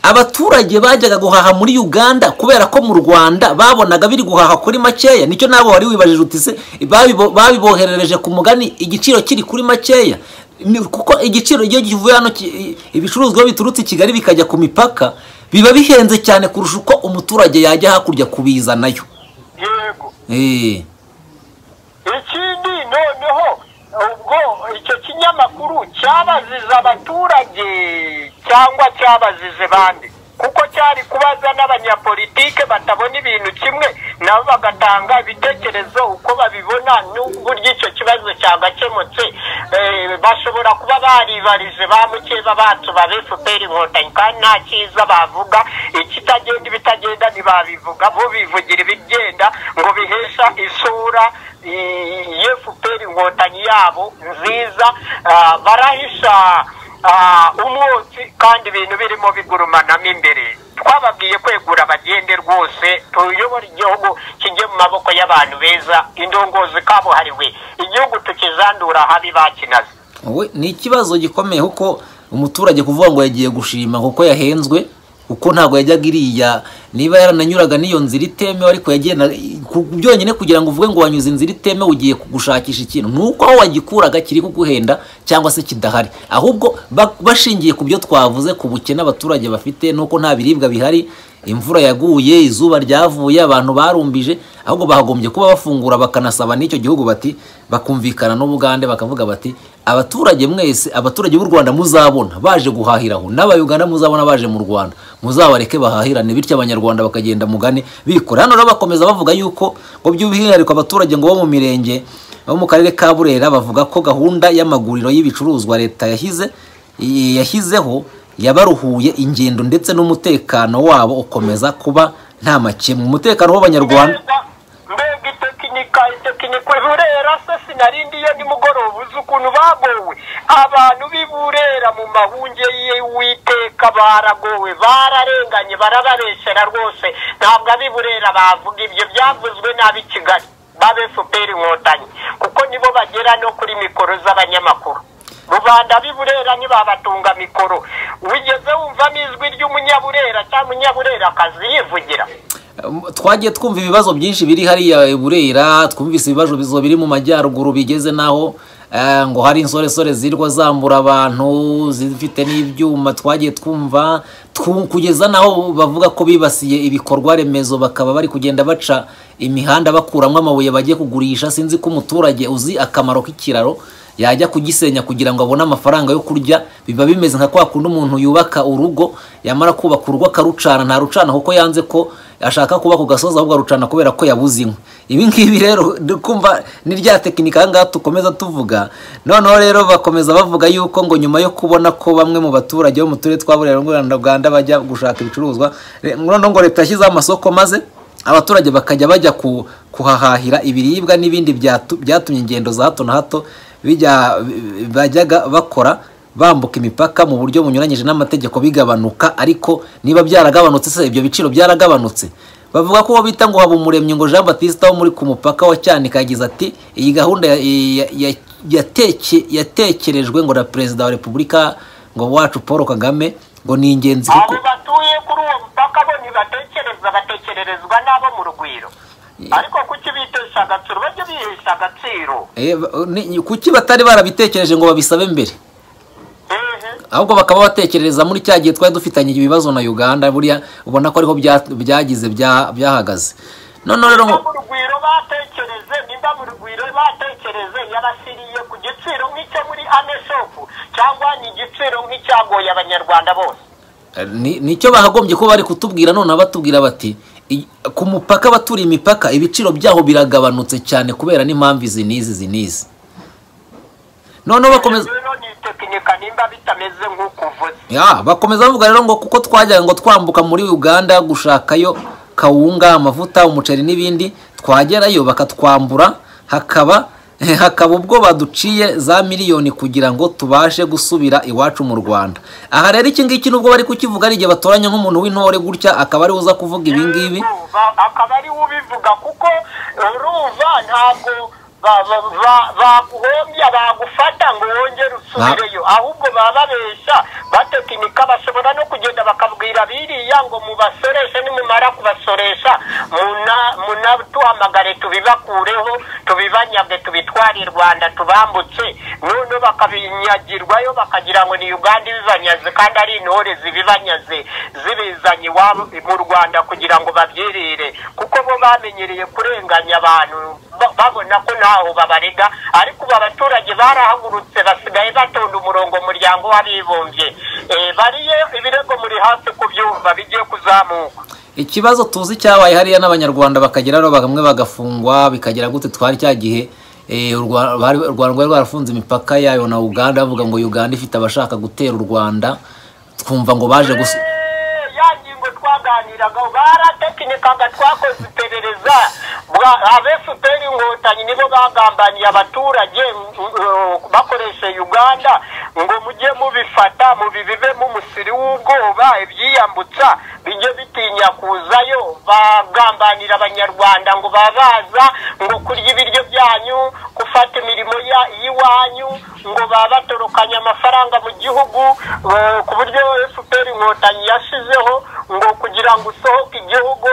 Speaker 1: abaturage bajyaga guhaha muri uganda kubera ko mu rwanda babonaga biri guhaha kuri makeya nicyo nabo wari wibajije uti se babibo- babiboherereje ku mugani igiciro kiri kuri makeya Ni- kuko igiciro iyo kivuye hano ki- ibicuruzwa iyo biturutse i kigali bikajya ku mipaka biba bihenze cyane kurusha uko umuturage yajya hakurya kubizanayo
Speaker 2: yego
Speaker 1: Eh.
Speaker 2: ikindi noneho ubwo icyo kinyamakuru cyabazize abaturage cyangwa cyabazije bande kuko cyari kubaza n'abanyapolitike batabona ibintu kimwe nabo bagatanga ibitekerezo uko babibona n'uburyo icyo kibazo cyagakemutse Eh, bashobora kuba baribarije ba mukeba bacu ba efuperi inkotanyi kandi nta cyiza bavuga ikitagenda ibitagenda ntibabivuga bo bivugira ibigenda ngo bihesha isura yefuperi inkotanyi yabo nziza Ah, barahisha ah, umwotsi kandi ibintu birimo bigurumanamo imbere twababwiye kwegura abagende rwose tuyobore igihugu kijye mu maboko y'abantu beza indongozi kabuhariwe igihugu tukizandura habi bakinaze
Speaker 1: We- ni ikibazo gikomeye kuko umuturage kuvuga ngo yagiye gushima kuko yahenzwe kuko ntabwo yajyaga iriya niba yarananyuraga n'iyo nzira itemewe ariko yagenda ku- byonyine kugira ngo uvuge ngo wanyuze inzira itemewe ugiye gushakisha ikintu ni uko aho wagikuraga kiri kuguhenda cyangwa se kidahari ahubwo ba- bashingiye ku byo twavuze ku bukene abaturage bafite n'uko nta biribwa bihari imvura yaguye izuba ryavuye abantu barumbije ahubwo bagombye kuba bafungura bakanasaba n'icyo gihugu bati bakumvikana n'ubugande bakavuga bati abaturage mwese abaturage b'u rwanda muzabona baje guhahiraho n'abayuganda muzabona baje mu rwanda muzabareke bahahirane bityo abanyarwanda bakagenda mugane bikora hano rero bakomeza bavuga yuko ngo by'umwihariko abaturage ngo bo mu mirenge bo mu karere ka burera bavuga ko gahunda y'amaguriro y'ibicuruzwa leta yahize i- yashyizeho yabaruhuye ingendo ndetse n'umutekano wabo ukomeza kuba nta makemwa umutekano w'abanyarwanda
Speaker 2: mbega mbega itekinika itekinika burera se sinarindi iyo nimugoroba uzi ukuntu bagowe abantu b'i burera mu mahunge y'uwiteka baragowe bararenganye barabareshyera rwose ntabwo ab'i burera bavuga ibyo byavuzwe n'ab'i kigali babe fpr inkotanyi kuko nibo bagera no kuri mikoro z'abanyamakuru rubanda b'i burera ntibabatunga mikoro wigeze wumvamo ijwi ry'umunyaburera cyangwa umunyaburerakazi yivugira
Speaker 1: twagiye twumva ibibazo byinshi biri hariya i burera twumvise ibibazo bizo biri mu majyaruguru bigeze n'aho eh, ngo hari insoresore zirwa zambura abantu zifite n'ibyuma twagiye twumva twu- kugeza n'aho bavuga ko bibasiye ibikorwa remezo bakaba bari kugenda baca imihanda bakuramo amabuye bagiye kugurisha sinzi ko umuturage uzi akamaro k'ikiraro yajya kugisenya kugira ngo abone amafaranga yo kurya biba bimeze nka kwa kundi umuntu yubaka urugo yamara kubaka urugo akarucana ntarucana kuko yanze ko ashaka kuba ku gasozi ahubwo arucana kubera ko yabuze inkwi ibi ngibi rero ndi kumva ni rya tekinika aha ngaha dukomeza tuvuga noneho rero bakomeza bavuga yuko ngo nyuma yo kubona ko bamwe mu baturage bo mu turere twa burera rwanda bajya gushaka ibicuruzwa re- noneho ngo leta yashyizeho amasoko maze abaturage bakajya bajya ku- kuhahahira ibiribwa n'ibindi byatu- byatumye ingendo za hato na hato bijya bi- bajyaga bakora bambuka imipaka mu buryo bunyuranyije n'amategeko bigabanuka ariko niba byaragabanutse se ibyo biciro byaragabanutse bavuga ko uwo bita ngo haba umuremyi ngo jean batista wo muri ku mupaka wa cyanika yagize ati iyi gahunda ya- ya- ya- yateke- yatekerejwe ngo na perezida wa repubulika ngo wacu paul kagame ngo ni ingenzi kuko
Speaker 2: abo batuye kuri uwo mupaka bo ntibatekereza batekererezwa n'abo mu rugwiro ariko kuki bitesha agaciro bajye bihesha agaciro
Speaker 1: Eh, ba- ni- kuki batari barabitekereje ngo babisabe mbere
Speaker 2: ehe
Speaker 1: ahubwo bakaba batekereza muri cya gihe twari dufitanye ibibazo na uganda buriya ubona ko ariho bya- byagize bya- byahagaze noneho rero
Speaker 2: niba
Speaker 1: ngo-
Speaker 2: mu rugwiro batekereze niba mu rugwiro batekereze yabasiriye ku giciro nk'icyo muri aneshopu cyangwa ni igiciro nk'icyagoye abanyarwanda bose
Speaker 1: ni- nicyo bahagombye kuba bari kutubwira noneho batubwira bati "I- ku mupaka abaturiye imipaka ibiciro byaho biragabanutse cyane kubera n'impamvu izi n'izi izi n'izi noneho bakomeza
Speaker 2: rero ni tekinika nimba bitameze nk'uko uvuze
Speaker 1: Ya, bakomeza bavuga rero ngo kuko twajyaga ngo twambuka muri Uganda gushakayo kawunga, amavuta, umuceri n'ibindi twagerayo bakatwambura hakaba hakaba ubwo baduciye za miliyoni kugira ngo tubashe gusubira iwacu mu Rwanda. Aha rero iki ngiki nubwo bari kukivuga ari igihe batoranya nk'umuntu w'intore gutya akaba ari uza kuvuga ibi ngibi.
Speaker 2: Yego, ba- akaba ari we ubivuga kuko urumva ntabwo ba- ba- ba- baguhombya bagufata ngo wongere usubireyo ahubwo baba babeshya batekinika bashobora no kugenda bakabwira biriya ngo mubasoreshe nimumara kubasoresha muna- munatuhamagare tubibakureho tubibanyage tubitware i rwanda tubambutse noneho bakabinyagirwayo bakagira ngo ni uganda ibibanyaze kandi ari intore zibibanyaze zibizanye iwabo mu rwanda kugira ngo babyirire kuko bo bamenyereye kurenganya abantu ba- babona ko ntaho babarega ariko ubu abaturage barahagurutse basigaye batonda umurongo mu muryango w'abibumbye Eh, bariye ibirego muri hasi kubyumva bigiye kuzamuka
Speaker 1: ikibazo tuzi cyabaye hariya n'abanyarwanda bakagera rero bamwe bagafungwa bikagira gute twari cya gihe eh, u Rwa- bari- u rwanda rwari rwarafunze imipaka yayo na uganda bavuga ngo uganda ifite abashaka gutera u rwanda twumva ngo baje gusa
Speaker 2: Eh, ya ngingo twaganiraga baratekinika twakoze iperereza Bwa- abefuperi inkotanyi nibo bagambaniye abaturage mm, eh, bakoresha uganda ngo mujye mubifata mubibibemo umusiri w'ubwoba ibyiyambutsa bijye bitinya kuzayo bagambanira abanyarwanda ngo babaza ngo kurya ibiryo byanyu gufata imirimo ya- y'iwanyu ngo babatorokanye amafaranga mu gihugu eh, ku buryo fpr inkotanyi yashizeho ngo kugira ngo usohoke igihugu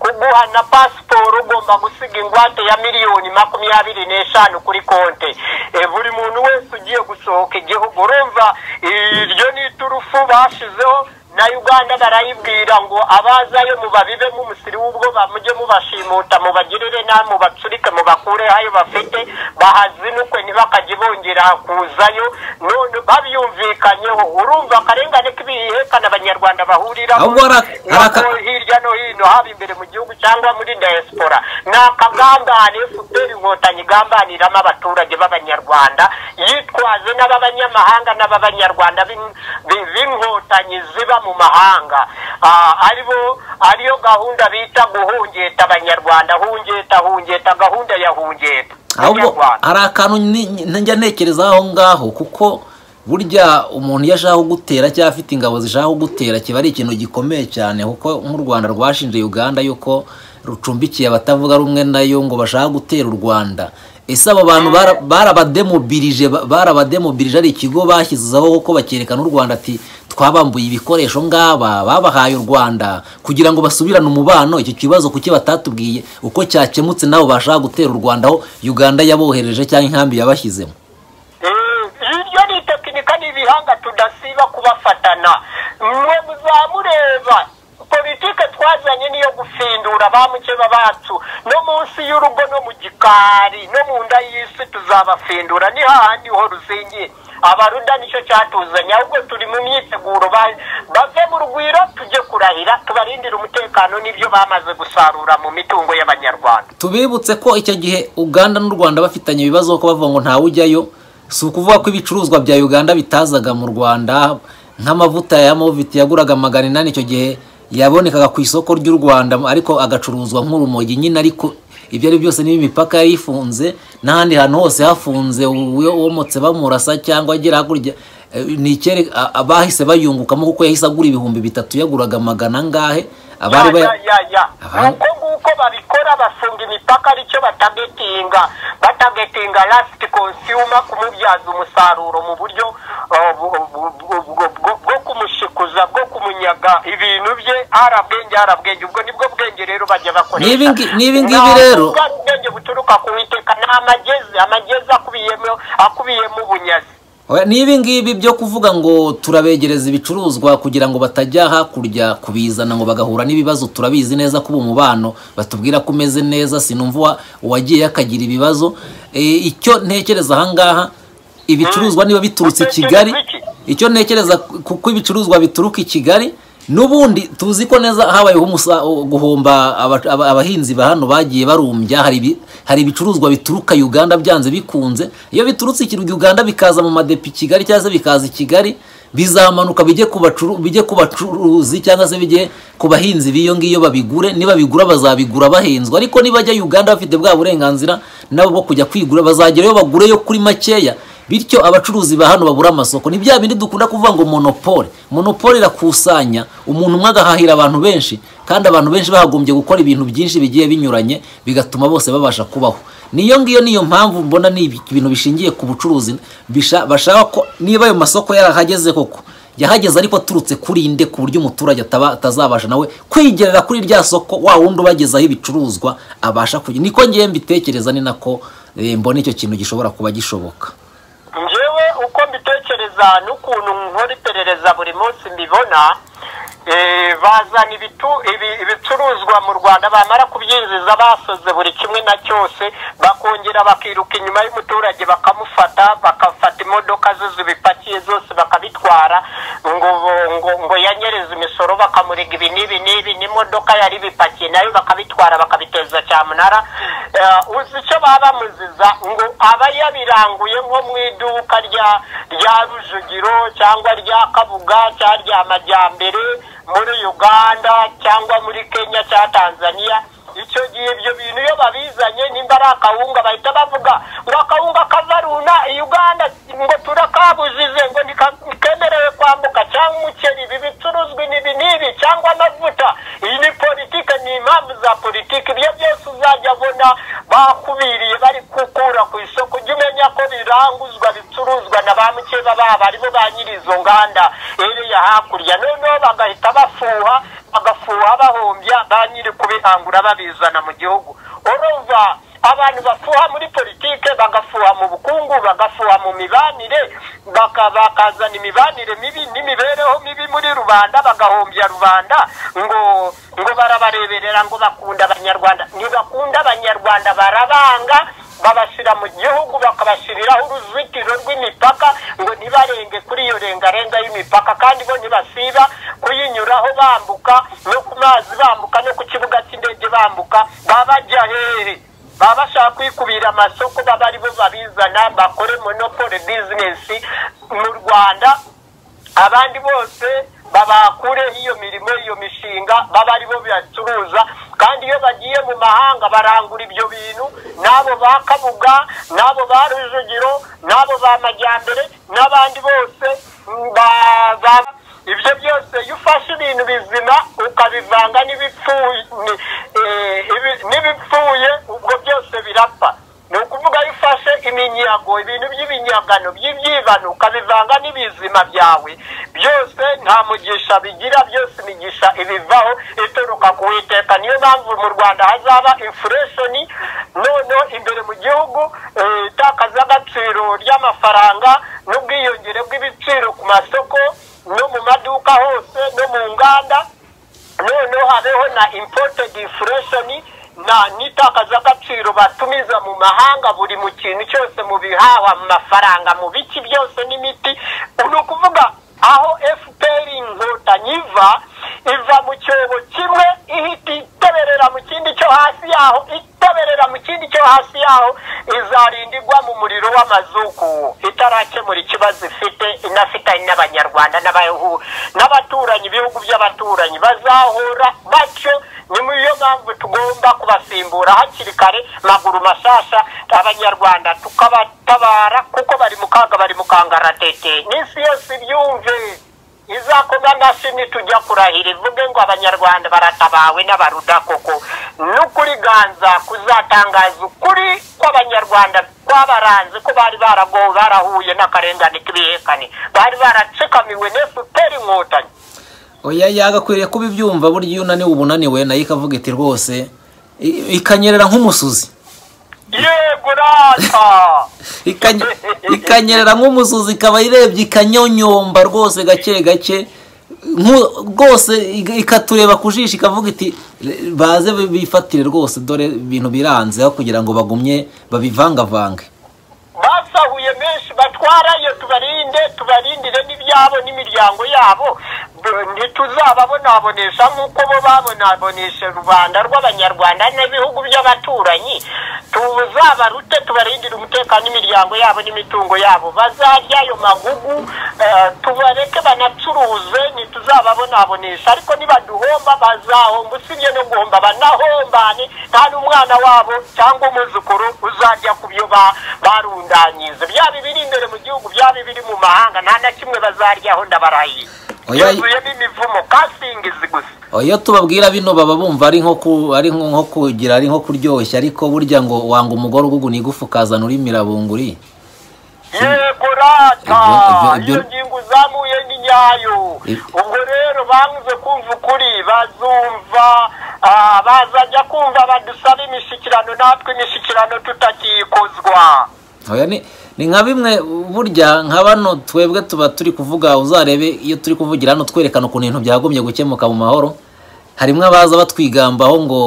Speaker 2: kuguha na pasiporo ugomba gusiga ingwate ya miliyoni makumyabiri n'eshanu kuri konte Eh, buri muntu wese ugiye gusohoka igihugu urumva iryo ni iturufu bashizeho na uganda barayibwira ngo abazayo mubabibemo umusiri w'ubwo bamujye mubashimuta mubagirire nabi mubacurike mubakure ayo bafite bahazinukwe ntibakajye bongera kuzayo none babyumvikanyeho urumva akarengane k'ibihekana abanyarwanda bahuriraho
Speaker 1: Ahubwo ara- araka-
Speaker 2: nako hirya no hino haba imbere mu gihugu cyangwa muri diaspora ni akagambane fpr inkotanyi igambaniramo abaturage b'abanyarwanda yitwaze n'ab'abanyamahanga n'ab'abanyarwanda b'in- b'i- b'inkotanyi ziba mu mahanga Ah, aribo ariyo gahunda bita guhungeta abanyarwanda hungeta hungeta gahunda ya hungeta
Speaker 1: ahubwo
Speaker 2: Abanyarwanda.
Speaker 1: hari akantu ni- ni- njya ntekereza aho ngaho kuko burya umuntu iyo ashaka kugutera cyangwa afite ingabo zishaka kugutera kiba ari ikintu gikomeye cyane kuko nk'u rwanda rwashinje uganda yuko rucumbikiye abatavuga rumwe nayo ngo bashaka gutera u rwanda ese abo bantu bara- barabademobirije ba- barabademobirije ari ikigo bashyizeho kuko bakerekana u rwanda ati twabambuye ibikoresho ngaba babahaye u rwanda kugira ngo basubirane umubano icyo kibazo kuki batatubwiye uko cyakemutse nabo bashaka gutera u rwanda aho uganda yabohereje cyangwa inkambi yabashyizemo
Speaker 2: Eh, iryo ni tekinika n'ibihanga tudasiba kubafatana mwe muzamureba politike twazanye niyo gufindura ba mukeba bacu no munsi y'urugo no mu gikari no mu nda y'isi tuzabafindura ni hahandi ho ruzingiye abaruda nicyo cyatuzanye ahubwo turi mu myiteguro ba- bave mu rugwiro tujye kurahira tubarindire umutekano n'ibyo bamaze gusarura mu mitungo y'abanyarwanda
Speaker 1: tubibutse ko icyo gihe uganda n'u rwanda bafitanye ibibazo ko bavuga ngo ntawe ujyayo si ukuvuga ko ibicuruzwa bya uganda bitazaga mu rwanda nk'amavuta ya moviti yaguraga magana inani icyo gihe yabonekaga ku isoko ry'u rwanda ariko agacuruzwa nk'urumogi nyine ariko ibyo ari byo byose niba imipaka yifunze n'ahandi hantu hose hafunze uwo- uwomotse bamurasa cyangwa agera hakurya eh, ni icyere a- a- bahise bayungukamo kuko yahise agura ibihumbi bitatu yaguraga magana angahe abari
Speaker 2: ya,
Speaker 1: baya-
Speaker 2: ya, ya, ya.
Speaker 1: Abari-
Speaker 2: Uko nguko babikora bafunga imipaka aricyo batagetinga batagetinga last consumer kumubyaza umusaruro mu buryo uh, bu- bu- bu- bu- bwo- bwo kumushikuza bwo kumunyaga ibintu bye harabwenge harabwenge ubwo nibwo bwenge rero bajya bakoresha
Speaker 1: N'ibi ngi- n'ibi ngibi
Speaker 2: Ntabwo
Speaker 1: rero-
Speaker 2: ubwo ari ubwenge buturuka ku witeka ni amagezi amagezi akubiyemo akubiyemo ubunyazi
Speaker 1: Oya, ni ibi ngibi byo kuvuga ngo turabegereza ibicuruzwa kugira ngo batajya hakurya kubizana ngo bagahura n'ibibazo turabizi neza kuba umubano batubwira ko umeze neza sinumva uwa- uwagiye akagira ibibazo E, icyo ntekereza ahangaha ibicuruzwa niba biturutse i kigali icyo ntekereza kuko ibicuruzwa bituruka i kigali n'ubundi tuzi ko neza habayeho umusa- guhomba aba- aba- abahinzi ba hano bagiye barumbya hari ibi- hari ibicuruzwa bituruka uganda byanze bikunze iyo biturutse ikirwa uganda bikaza mu madepi i kigali cyangwa se bikaza i kigali bizamanuka bijye ku bacuru- bijye ku bacuruzi cyangwa se bijye ku bahinzi b'iyo ngiyo babigure niba bigura bazabigura bahenzwe ariko nibajya uganda bafite bwa burenganzira nabo bwo kujya kwigura bazagerayo bagureyo kuri makeya bityo abacuruzi ba hano babura amasoko ni bya bindi dukunda kuvuga ngo monopole monopole irakusanya umuntu umwe agahahira abantu benshi kandi abantu benshi bahagombye gukora ibintu byinshi bigiye binyuranye bigatuma bose babasha kubaho niyo ngiyo niyo mpamvu mbona ni ibi- ibintu bishingiye ku bucuruzi bisha- bashaka ko niba ayo masoko yarahageze koko yahageze ariko aturutse kuri inde ku buryo umuturage ataba- atazabasha nawe kwigerera kuri rya soko wa wundi ubagezaho ibicuruzwa abasha kujya niko ngewe mbitekereza ni nako eh, mbona icyo kintu gishobora kuba gishoboka
Speaker 2: njyewe uko mbitekereza n'ukuntu nkora iperereza buri munsi mbibona eh, bazana ibitu- ibi- ibicuruzwa mu rwanda bamara kubyinjiza basoze buri kimwe na cyose bakongera bakiruka inyuma y'umuturage bakamufata bakafata imodoka ze zibipakiye zose bakabitwara ngo ngo ngo yanyereze imisoro bakamurega ibi n'ibi n'ibi n'imodoka yari bipakiye nayo bakabitwara bakabiteza cyamunara Eh, uzi icyo baba bamuziza ngo aba yabiranguye nko mu iduka rya rya rujugiro cyangwa rya kabuga cyangwa rya majyambere muri uganda cyangwa muri kenya cyangwa tanzania icyo gihe ibyo bintu iyo babizanye nimba ari akawunga bahita bavuga ngo akawunga kavaruna i uganda ngo turakabujije ngo ntika- ntikemerewe kwambuka cyangwa umuceri ibi bicuruzwa ibi n'ibi cyangwa amavuta iyi ni politike ni impamvu za politike ibyo byose uzajya abona bakubiriye bari gukura ku isoko ujye umenya ko biranguzwa bicuruzwa na ba mukeba babo aribo ba nyiri izo nganda ere hariya hakurya noneho bagahita bafuha bagafuha bahombya ba nyiri kubihangura babizana mu gihugu urumva abantu bafuha muri politike bagafuha mu bukungu bagafuha mu mibanire baka- bakazana imibanire mibi n'imibereho mibi muri rubanda bagahombya rubanda ngo ngo barabareberera ngo bakunda abanyarwanda ntibakunda abanyarwanda barabanga babashyira mu gihugu bakabashyiriraho uruzitiro rw'imipaka ngo ntibarenge kuri iyo rengarenga y'imipaka kandi bo ntibasiba kuyinyuraho bambuka no ku mazi bambuka no ku kibuga cy'indege bambuka baba bajya hehe baba bashaka kwikubira amasoko baba ari bo babizana bakore monopole bizinesi mu rwanda abandi bose babakureho iyo mirimo iyo mishinga baba ari bo bacuruza kandi iyo bagiye mu mahanga barangura ibyo bintu n'abo ba kabuga n'abo ba rujugiro n'abo ba majyambere n'abandi bose mm, ba- ba- ibyo byose iyo ufashe ibintu bizima ukabivanga n'ibipfuye ni- eh, ibi- n'ibipfuye ubwo byose birapfa ni ukuvuga iyo ufashe iminyago ibintu by'ibinyagano by'ibyibano ukabivanga n'ibizima byawe byose nta mugisha bigira byose imigisha ibivaho ituruka ku witeka niyo mpamvu mu rwanda hazaba infureshoni noneho imbere mu gihugu eh, itakaza agaciro ry'amafaranga n'ubwiyongere bw'ibiciro ku masoko no mu maduka hose no mu nganda noneho habeho na imported inflation na n'itakazagaciro batumiza mu mahanga buri mu kintu cyose mu bihaha mu mafaranga mu biki byose n'imiti ni ukuvuga aho fpr inkotanyi iva iva mu cyobo kimwe ihita iteberera mu kindi cyo hasi yaho iteberera mu kindi cyo hasi yaho izarinda igwa mu muriro w'amazuku itarakemura ikibazo ifite inafitanye n'abanyarwanda n'abahu- n'abaturanyi ibihugu by'abaturanyi bazahura batyo ni muri iyo mpamvu tugomba kubasimbura hakiri kare maguru mashasha abanyarwanda tukabatabara kuko bari mu kaga bari mu kangaratete n'isi yose ibyumve izakorwa nashini tujya kurahira ivuge ngo abanyarwanda baratabawe n'abaruda koko n'ukuri ganza kuzatangaza ukuri kw'abanyarwanda kwabaranze ko bari baragowe barahuye n'akarengane k'ibihekane bari baracikamiwe n'efuperi inkotanyi
Speaker 1: oya yagakwiriye kuba ibyumva burya iyo unaniwe ubunaniwe nayo ikavuga iti rwose i- ikanyerera nk'umusuzi
Speaker 2: yego rata
Speaker 1: Ikanye- ikanyerera nk'umusuzi ikaba irebye ikanyonyomba rwose gake gake nku- rwose iga- ikatureba ku jisho ikavuga iti "Re- baze bifatire rwose dore ibintu biranze aho kugira ngo bagumye babivangavange
Speaker 2: basahuye menshi batwarayo tubarinde tubarindire n'ibyabo n'imiryango yabo B- ntituzababonabonesha nk'uko bo babonabonesha rubanda rw'abanyarwanda n'ibihugu by'abaturanyi tuzabarute tubarindire umutekano n'imiryango yabo n'imitungo yabo bazarya ayo magugu eh, tubareke banacuruze ntituzababonabonesha ariko nibaduhomba bazahomba usibye no guhomba banahombane nta n'umwana wabo cyangwa umwuzukuru uzajya ku byo ba- barundanyiza byaba ibiri imbere mu gihugu byaba ibiri mu mahanga nta na kimwe bazaryaho ndabarahiye
Speaker 1: Oya.
Speaker 2: yuzuyemo imivumo kasingizi gusa
Speaker 1: iyo tubabwira bino baba bumva ari nko ku- ari nko nko kugira ari nko kuryoshya ariko burya ngo wanga umugore uguguna igufa ukazana uri mirabunguri
Speaker 2: yego rata
Speaker 1: Ibyo- ibyo-
Speaker 2: iyo
Speaker 1: ibyo-
Speaker 2: ngingo uzamuye ni nyayo
Speaker 1: Ibyo-
Speaker 2: ubwo rero banze kumva ukuri bazumva ah, bazajya kumva badusaba imishyikirano natwe imishyikirano tutakiyikozwa
Speaker 1: Oya ni ni nka bimwe burya nka bano twebwe tuba turi kuvuga uzarebe iyo turi kuvugira hano twerekana ukuntu ibintu byagumye gukemuka mu mahoro harimo abaza batwigambaho ngo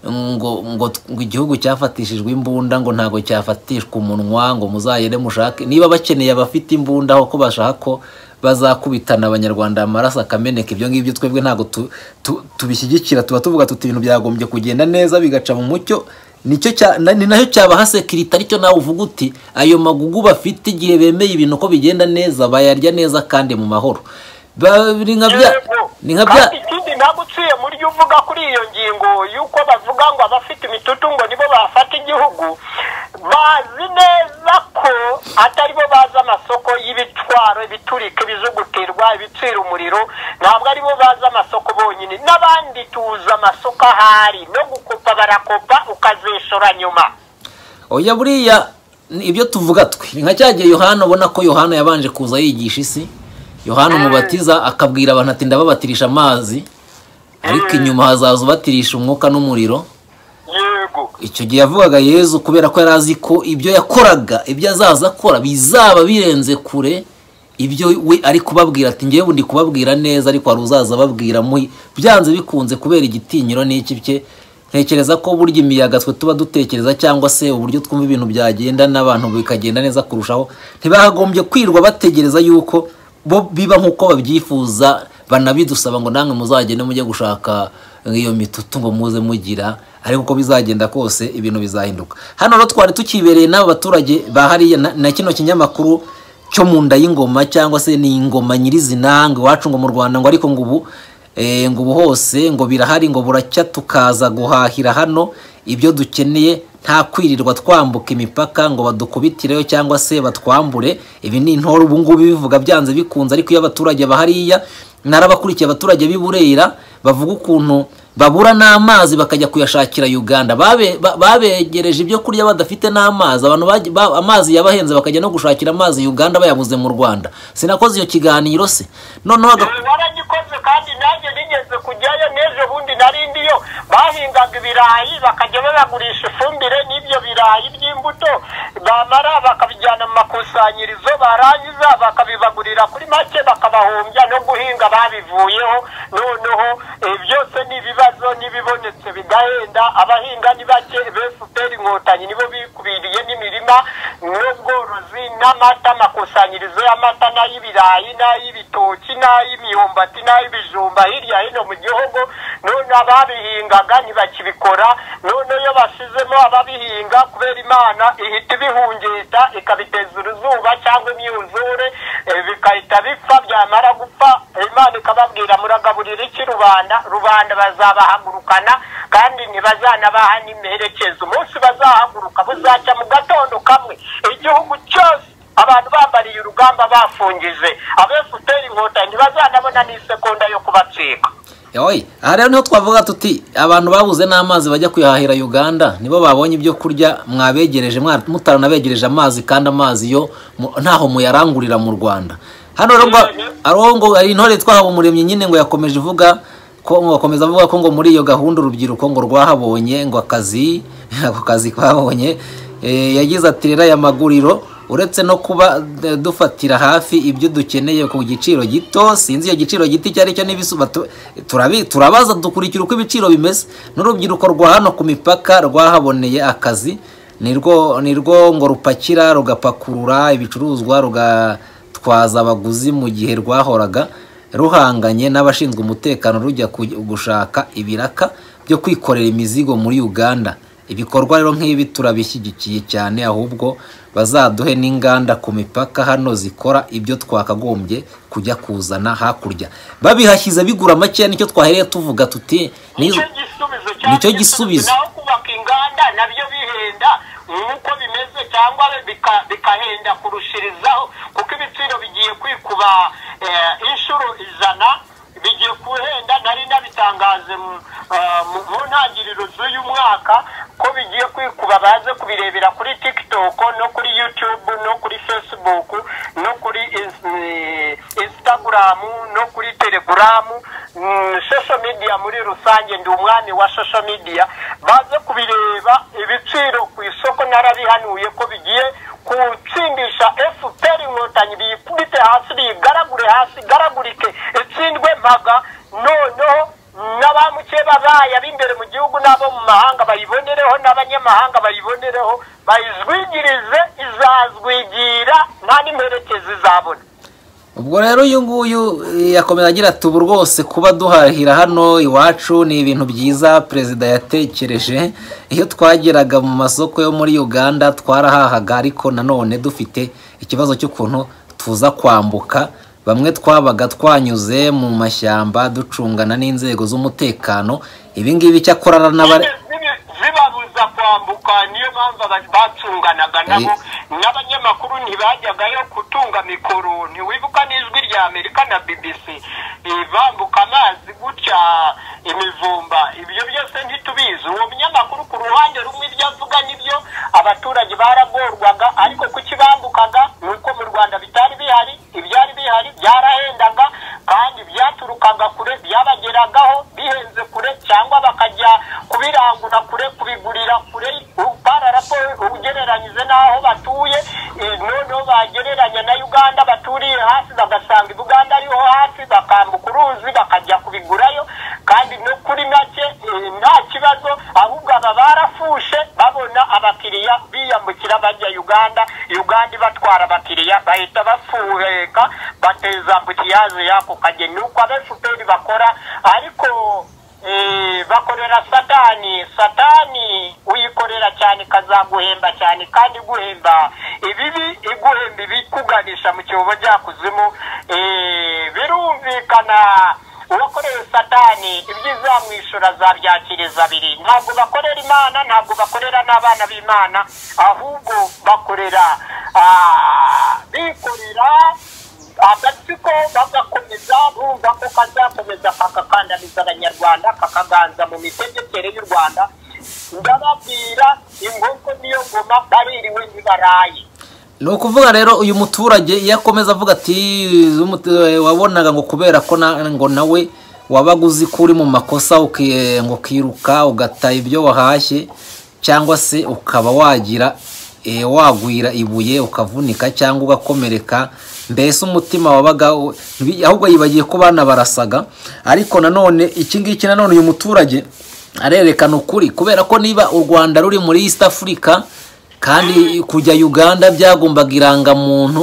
Speaker 1: ngo ngo ngo igihugu cyafatishijwe imbunda ngo ntabwo cyafatishwa umunwa ngo muzayere mushake niba bakeneye abafite imbunda aho ko bashaka ko bazakubitana abanyarwanda amaraso akameneka ibyo ngibyo twebwe ntabwo tu- tu- tubishyigikira tuba tuvuga tuti ibintu byagombye kugenda neza bigaca mu mucyo nicyo cya na- ni nacyo cyabaha sekirite aricyo nawe uvuga uti ayo magugu bafite igihe bemeye ibintu ko bigenda neza bayarya neza kandi mu mahoro Ba- ni nka bya
Speaker 2: Yego.
Speaker 1: ni nka bya
Speaker 2: kandi ikindi ntabwo uciye muri yo uvuga kuri iyo ngingo y'uko bavuga ngo abafite imitutu ngo nibo bafata igihugu bazi neza ko atari bo bazi amasoko y'ibitwaro ibiturika ibijugutirwa ibicira umuriro ntabwo ari bo bazi amasoko bonyine n'abandi tuzi amasoko ahari no gukopa barakopa ukazeshora nyuma
Speaker 1: oya buriya ni ibyo tuvuga twe ni nka cya gihe yohana ubona ko yohana yabanje kuza yigisha isi yohana umubatiza akabwira abantu ati ndababatirisha amazi ariko inyuma hazaza ubatirisha umwuka n'umuriro
Speaker 2: yego
Speaker 1: icyo gihe yavugaga yezu kubera ko yari azi ko ibyo yakoraga ibyo azaza akora bizaba birenze kure ibyo we ari kubabwira ati ngewe ndi kubabwira neza ariko hari uzaza ababwira muri byanze bikunze kubera igitinyiro n'iki bye ntekereza ko burya imiyaga twe tuba dutekereza cyangwa se uburyo twumva ibintu byagenda n'abantu bikagenda neza kurushaho ntibagombye kwirwa bategereza yuko bo biba nk'uko babyifuza banabidusaba ngo namwe muzagende mujye gushaka iyo mitutu ngo muze mugira ariko uko bizagenda kose ibintu bizahinduka hano rero twari tukibereye n'aba baturage ba hariya na- na kino kinyamakuru cyo mu nda y'ingoma cyangwa se ni ingoma nyirizina ngo iwacu ngo mu rwanda ngo ariko ngo ubu eh, ngo ubu hose ngo birahari ngo buracya tukaza guhahira hano ibyo dukeneye nta kwirirwa twambuka imipaka ngo badukubitireyo cyangwa se batwambure ibi ni intore ubu ngubu bivuga byanze bikunze ariko iyo abaturage bahariya narabakurikiye abaturage b'i burera bavuga ukuntu babura n'amazi bakajya kuyashakira uganda Babe- ba- babegereje ibyo kurya badafite n'amazi abantu baji- ba- amazi yabahenze bakajya no gushakira amazi uganda bayabuze mu rwanda sinakoze iyo kiganiro se noneho aga-
Speaker 2: Eh, waragikoze kandi nanjye nigeze kujyayo n'ejo bundi nari ndiyo bahingaga ibirayi bakajya babagurisha ifumbire n'ibyo birayi by'imbuto bamara bakabijyana mu makusanyirizo barangiza bakabibagurira kuri make bakabahombya no guhinga babivuyeho noneho eh, byose ni ibibazo n'ibibonetse bigahenda abahinga ni bake befuperi inkotanyi nibo bikubiriye n'imirima n'ubworozi n'amata amakusanyirizo y'amata n'ay'ibirayi n'ay'ibitoki n'ay'imyumbati n'ay'ibijumba hirya hino mu gihugu none ababihingaga ntibakibikora none iyo basizemo ababihinga kubera imana ihita ibihungeta ikabiteza uruzuba cyangwa imyuzure eh, bigahita bipfa byamara gupfa imana ikababwira muragaburira iki rubanda rubanda bazabahagurukana kandi ntibazanabaha n'imperekeza umunsi bazahaguruka buzacya mu gatondo kamwe igihugu cyose abantu bambariye urugamba bafungije abefuperi inkotanyi ntibazanabona n'isekonda yo kubatsika
Speaker 1: Yoy, aha rero niho twavuga tuti abantu babuze n'amazi bajya kuyahahira Uganda nibo babonye ibyo kurya mwabegereje mwa- mutaranabegereje amazi kandi amazi yo mu- ntaho muyarangurira mu Rwanda hano rero ngo ariho ngo hari intore twahawe umuremyi nyine ngo yakomeje ivuga ko ngo akomeza avuga ko ngo muri iyo gahunda urubyiruko ngo rwahabonye ngo akazi ako kazi kabonye Eh, yagize ati rero aya maguriro uretse no kuba eh, dufatira hafi ibyo dukeneye ku giciro gito sinzi iyo giciro gito icyo ari cyo n'ibisuba tu- turabi- turabaza dukurikira uko ibiciro bimeze n'urubyiruko rwa hano ku mipaka rwahaboneye akazi nirwo nirwo ngo rupakira rugapakurura ibicuruzwa rugatwaza abaguzi mu gihe rwahoraga ruhanganye n'abashinzwe umutekano rujya ku- gushaka ibiraka byo kwikorera imizigo muri uganda ibikorwa rero nk'ibi turabishyigikiye cyane ahubwo bazaduhe n'inganda ku mipaka hano zikora ibyo twakagombye kujya kuzana hakurya babihashyize bigura makeya nicyo twahereye tuvuga tuti
Speaker 2: nicyo
Speaker 1: nizo-
Speaker 2: gisubizo
Speaker 1: Nicyo gisubizo.
Speaker 2: naho kubaka inganda nabyo bihenda nk'uko bimeze cyangwa bika- bikahenda kurushirizaho kuko ibiciro bigiye kwikuba eh, inshuro ijana bigiye kuhenda nari nabitangaje mu- eh, mu mu ntangiriro z'uyu mwaka ko bigiye kwikuba baze kubirebera kuri tiktok no kuri youtube no kuri facebook no kuri Ins- eh, instagram no kuri telegram mm, social media muri rusange ndi umwami wa social media baze kubireba ibiciro ku isoko narabihanuye ko bigiye gutsindisha fpr inkotanyi biyikubite hasi biyigaragure hasi igaragurike itsindwe mpaga noneho n'abamukeba bayo ab'imbere mu gihugu n'abo mu mahanga bayibonereho n'abanyamahanga bayibonereho bayizwigirize izazwigira nta n'imperekezi izabona
Speaker 1: ubwo rero uyu nguyu eh, yakomeza agira ati ubu rwose kuba duhahira hano iwacu ni ibintu byiza perezida yatekereje iyo twageraga mu masoko yo muri uganda twarahahaga ariko nanone dufite ikibazo cy'ukuntu tuza kwambuka bamwe twabaga twanyuze mu mashyamba ducungana n'inzego z'umutekano ibi ngibi cyakorana n'abari
Speaker 2: Zibe- zibabuza kwambuka niyo mpamvu aba- bacunganaga nabo n'abanyamakuru ntibajyagayo kutunga mikoro ntiwibuka n'ijwi rya amerika na bbc eh, bambuka amazi gutya imivumba ibyo byose ntitubizi uwo munyamakuru ku ruhande rumwe ibyo avuga nibyo abaturage baragorwaga ariko kukibambukaga ni uko mu rwanda bitari bihari ibyari bihari byarahenda baturukaga kure byabageragaho bihenze kure cyangwa bakajya kubirangura kure kubigurira kure bararapoye ugereranyije n'aho batuye eh, noneho bagereranya na uganda baturiye hasi bagasanga i buganda ariho hasi bakambuka uruzi bakajya kubigurayo kandi no kuri make eh, nta kibazo ahubwo aba barafushe babona abakiriya biyambukira bajya uganda uganda ibatwara abakiriya bahita bafuheka bateza ambutiyaje y'ako kageni ni uko abefuperi bakora ariko eh, bakorera satani satani uyikorera cyane ikazaguhemba cyane kandi iguhemba ibibi iguhemba ibikuganisha mu cyobo byakuzimu birumvikana uwakoreye satani ibyo izamwishyura azabyakiriza abiri ntabwo bakorera imana ntabwo bakorera n'abana b'imana ahubwo bakorera ah, bikorera agatsiko bagakomeza bumva ko kazakomeza kakakandamiza abanyarwanda kakaganza mu mitegekere y'u rwanda ndababwira inkoko niyo ngoma baririwe ntibaraye
Speaker 1: ni ukuvuga rero uyu muturage iyo akomeza avuga ati "Z'umutu- wabonaga ngo kubera ko na- ngo nawe wabaga uzi ko uri mu makosa uki- ngo ukiruka ugata ibyo wahashye cyangwa se ukaba wagira eh, wagwira ibuye ukavunika cyangwa ugakomereka mbese umutima wabaga u- ntibi- ahubwo yibagiye ko bana barasaga ariko nanone iki ngiki nanone uyu muturage arerekana ukuri kubera ko niba u rwanda ruri muri east africa kandi kujya uganda byagombaga irangamuntu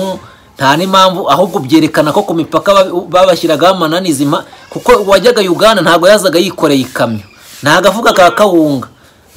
Speaker 1: nta n'impamvu ahubwo byerekana ko ku mipaka ba- babashyiragaho amananizi mpa- kuko uwajyaga uganda ntabwo yazaga yikoreye ikamyo nta gafuka ka kawunga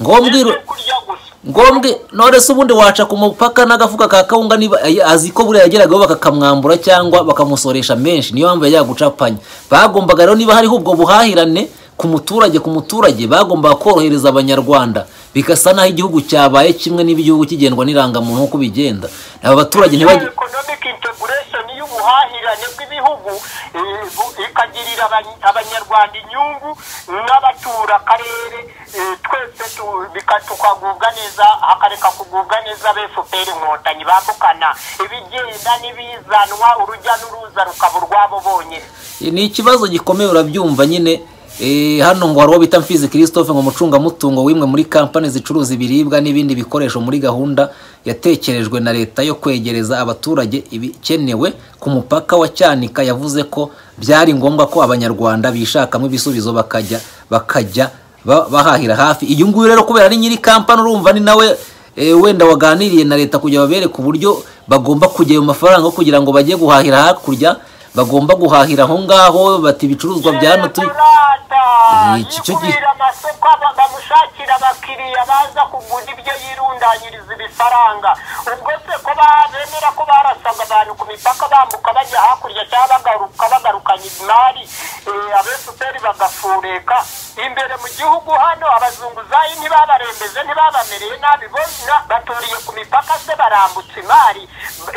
Speaker 1: ngombwa
Speaker 2: cyo kurya gusa
Speaker 1: ngombwe none se ubundi waca ku mupaka n'agafuka ka kawunga niba ay- azi ko buriya yageragaho bakakamwambura cyangwa bakamusoresha menshi niyo mpamvu yajyaga gucapanya bagombaga rero niba hariho ubwo buhahirane ku muturage ku muturage bagombaga korohereza abanyarwanda bigasa n'aho igihugu cyabaye kimwe n'igihugu kigendwa n'irangamuntu nk'uko bigenda aba baturage ntibajye
Speaker 2: economic integration y'ubuhahirane bw'ibihugu eh, bu- ikagirira abany- abanyarwanda inyungu n'abatura akarere eh, twese tu- bika- tukagubwa neza akareka kugubwa neza befuperi inkotanyi bambukana ibigenda n'ibizanwa urujya n'uruza rukaba urwabo bonyine
Speaker 1: ni ikibazo gikomeye urabyumva nyine Eh, hano ngo hari uwo bita mfizi christophe ngo umucungamutungo w'imwe muri kampani zicuruza ibiribwa n'ibindi bikoresho muri gahunda yatekerejwe na leta yo kwegereza abaturage ibikenewe ku mupaka wa cyanika yavuze ko byari ngombwa ko abanyarwanda bishakamo ibisubizo bakajya bakajya ba- bahahira hafi iyo nguyu rero kubera ari nyiri kampani urumva ni nawe Eh, wenda waganiriye na leta kugira babereke uburyo bagomba kujya ayo mafaranga kugira ngo bajye guhahira hakurya bagomba guhahira aho ngaho bati ibicuruzwa bya hano turi
Speaker 2: Rata,
Speaker 1: Eh, iki cyo gi-
Speaker 2: yikubira amasoko aba- bamushakira abakiriya baza kugura ibyo yirundanyiriza ibifaranga ubwo se ko ba- bemera ko barasaga abantu ku mipaka bambuka bajya hakurya cyangwa bagaruka bagarukanye imari eh, abefuperi bagafureka imbere mu gihugu hano abazunguzayi ntibabarembeje ntibabamereye nabi bose baturiye ku mipaka se barambutse imari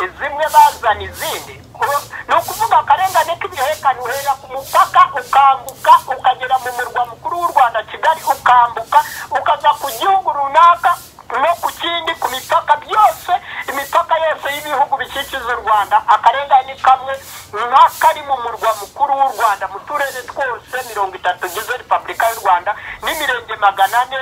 Speaker 2: eh, zimwe bazana izindi Ku- ni ukuvuga akarengane k'ibihekane uhera ku mupaka ukambuka ukagera mu murwa mukuru w'u rwanda kigali ukambuka ukaza ku gihugu runaka no ku kindi ku mipaka byose imipaka yose y'ibihugu bikikije u rwanda akarengane kamwe nk'akari mu murwa mukuru w'u rwanda mu turere twose mirongo itatu ugize repubulika y'u rwanda n'imirenge magana ane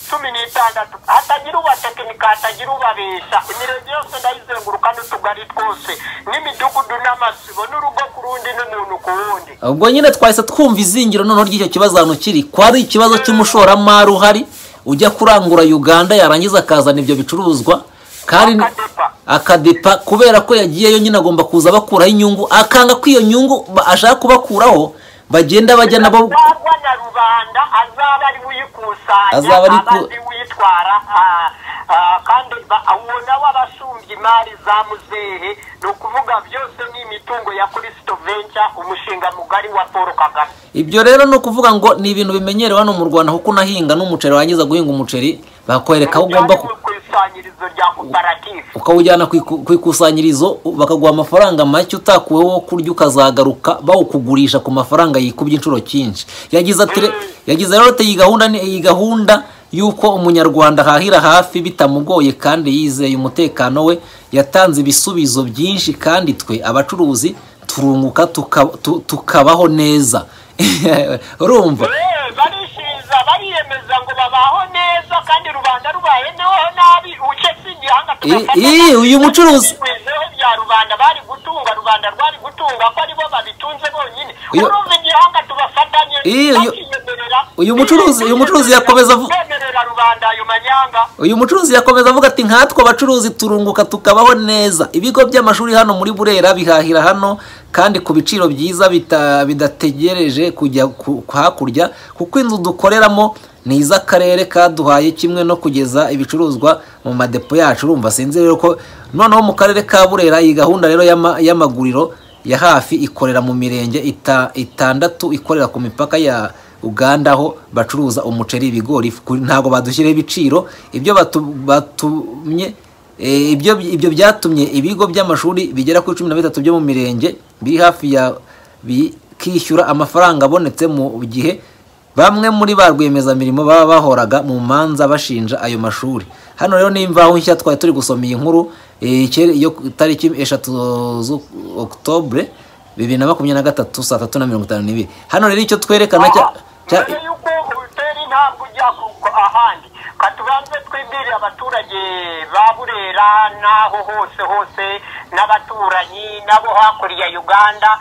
Speaker 2: cumi n'itandatu hatagira ubatekinika hatagira ubabesha imirenge yose ndayizenguruka n'utugari twose n'imidugudu n'amasibo n'urugo ku rundi n'umuntu ku wundi
Speaker 1: ubwo nyine twahise twumva izingiro noneho ry'icyo kibazo ahantu kiri ko ari ikibazo cy'umushoramari uhari ujya kurangura uganda yarangiza akazana ibyo bicuruzwa kandi
Speaker 2: Akadepa.
Speaker 1: akadepa kubera ko yagiyeyo nyine agomba kuza bakuraho inyungu akanga ko iyo nyungu ba- ashaka kubakuraho bagenda bajya nabo
Speaker 2: azagwa na rubanda azaba ari uyikusanya
Speaker 1: Azaba ari ku-
Speaker 2: abandi uyitwara ah, ah, kandi ba- uwo nawe aba asumbye imari za muzehe ni ukuvuga byose ni imitungo ya kirisito venture umushinga mugari wa paul kagame
Speaker 1: ibyo rero ni ukuvuga ngo ni ibintu bimenyerewe hano mu rwanda kuko unahinga n'umuceri warangiza guhinga umuceri bakwereka aho ugomba ku-
Speaker 2: Ujyane mu ikusanyirizo rya koperative
Speaker 1: ukawujyana ku iku- ku ikusanyirizo bakaguha amafaranga make utakuweho wo kurya ukazagaruka bawukugurisha ku mafaranga yikubye inshuro cyinshi yagize ati re- yagize rero ati iyi gahunda ni- iyi gahunda y'uko umunyarwanda ahahira hafi bitamugoye kandi yizeye umutekano we yatanze ibisubizo byinshi kandi twe abacuruzi turunguka tuka- tu- tukabaho neza urumva
Speaker 2: Eh, barishiriza bariyemeza ngo babaho neza kandi rubanda rubayeho nabi uce si igihanga tugafata
Speaker 1: I- i- uyu mucuruzi-
Speaker 2: Ibibeho bya rubanda bari gutunga rubanda rwari gutunga ko aribo babitunze bonyine
Speaker 1: Uyu-
Speaker 2: urumva igihanga tubafatanye
Speaker 1: I- uyu-
Speaker 2: bakiyemerera.
Speaker 1: uyu mucuruzi- uyu mucuruzi yakomeza avu-
Speaker 2: Kwemerera rubanda ayo manyanga
Speaker 1: uyu mucuruzi yakomeza avuga ati nkatwe abacuruzi turunguka tukabaho neza ibigo by'amashuri hano muri burera bihahira hano kandi ku biciro byiza bita- bidategereje kujya ku- hakurya kuko inzu dukoreramo ni iz'akarere kaduhaye kimwe no kugeza ibicuruzwa mu madepo yacu urumva sinzi rero ko noneho mu karere ka burera iyi gahunda rero y'ama- y'amaguriro ya hafi ikorera mu mirenge ita- itandatu ikorera ku mipaka ya uganda aho bacuruza umuceri ibigori ifu- ku- ntabwo badushyiriyeho ibiciro ibyo batu- batumye eh, ibyo ibyo byatumye ibigo by'amashuri bigera kuri cumi na bitatu byo mu mirenge biri hafi ya bikishyura amafaranga abonetse mu gihe bamwe muri ba rwiyemezamirimo baba bahoraga mu manza bashinja ayo mashuri hano rero ni imvaho nshya twari turi gusoma iyi nkuru eh, ikere- yo ku itariki eshatu zu- okutobure bibiri na makumyabiri na gatatu saa tatu na mirongo itanu n'ibiri hano rero icyo twerekana cya cya-
Speaker 2: mbere y'uko utera intabwe ujya ku- ahandi katubanze twibwire abaturage ba burera n'aho hose hose n'abaturanyi n'abo hakurya ya uganda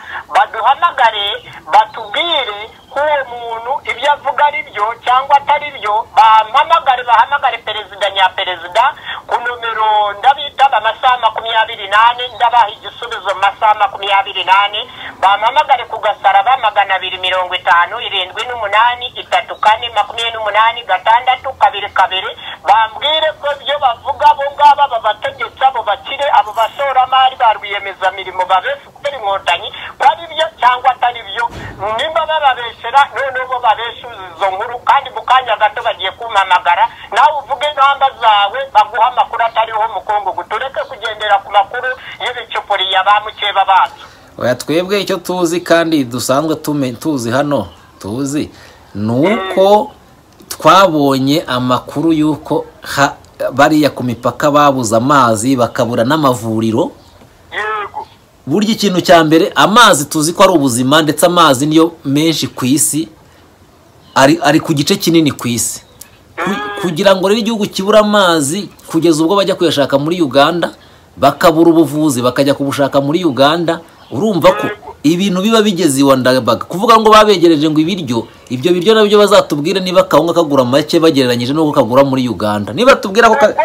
Speaker 2: baduhamagare batubwire ko uwo muntu ibyo avuga ari byo cyangwa atari byo bampamagare bahamagare perezida nyaperezida ku nomero ndabitaba amasaha makumyabiri nane ndabaha igisubizo mu masaha makumyabiri nane bampamagare ku gasaraba magana abiri mirongo itanu irindwi n'umunani itatu kane makumyabiri n'umunani gatandatu kabiri kabiri bambwire ko ibyo bavuga abo ngabo aba bategetsi abo bakire abo bashoramari ba rwiyemezamirimo babeshya kubera inkotanyi ko ari byo cyangwa atari byo nimba bababeshera noneho bo babeshuza izo nkuru kandi mu kanya gato bagiye kumpamagara nawe uvuge intamba zawe baguha amakuru atariho mukungugu tureke kugendera ku makuru y'ibicupuriya ba mukeba bacu
Speaker 1: oya twebwe icyo tuzi kandi dusanzwe tume- tuzi hano tuzi ni uko twabonye amakuru y'uko ha- bariya ku mipaka babuze amazi bakabura n'amavuriro
Speaker 2: yego
Speaker 1: burya ikintu cya mbere amazi tuzi ko ari ubuzima ndetse amazi niyo menshi ku isi ari ari ku gice kinini ku isi Ku- kugira ngo rero igihugu kibure amazi kugeza ubwo bajya kuyashaka muri uganda bakabura ubuvuzi bakajya kubushaka muri uganda urumva ko ibintu biba bigeze iwa ndabaga kuvuga ngo babegereje ngo ibiryo ibyo biryo nabyo bazatubwire niba akawunga kagura make bagereranyije n'uko kagura muri uganda niba tubwira ko ka-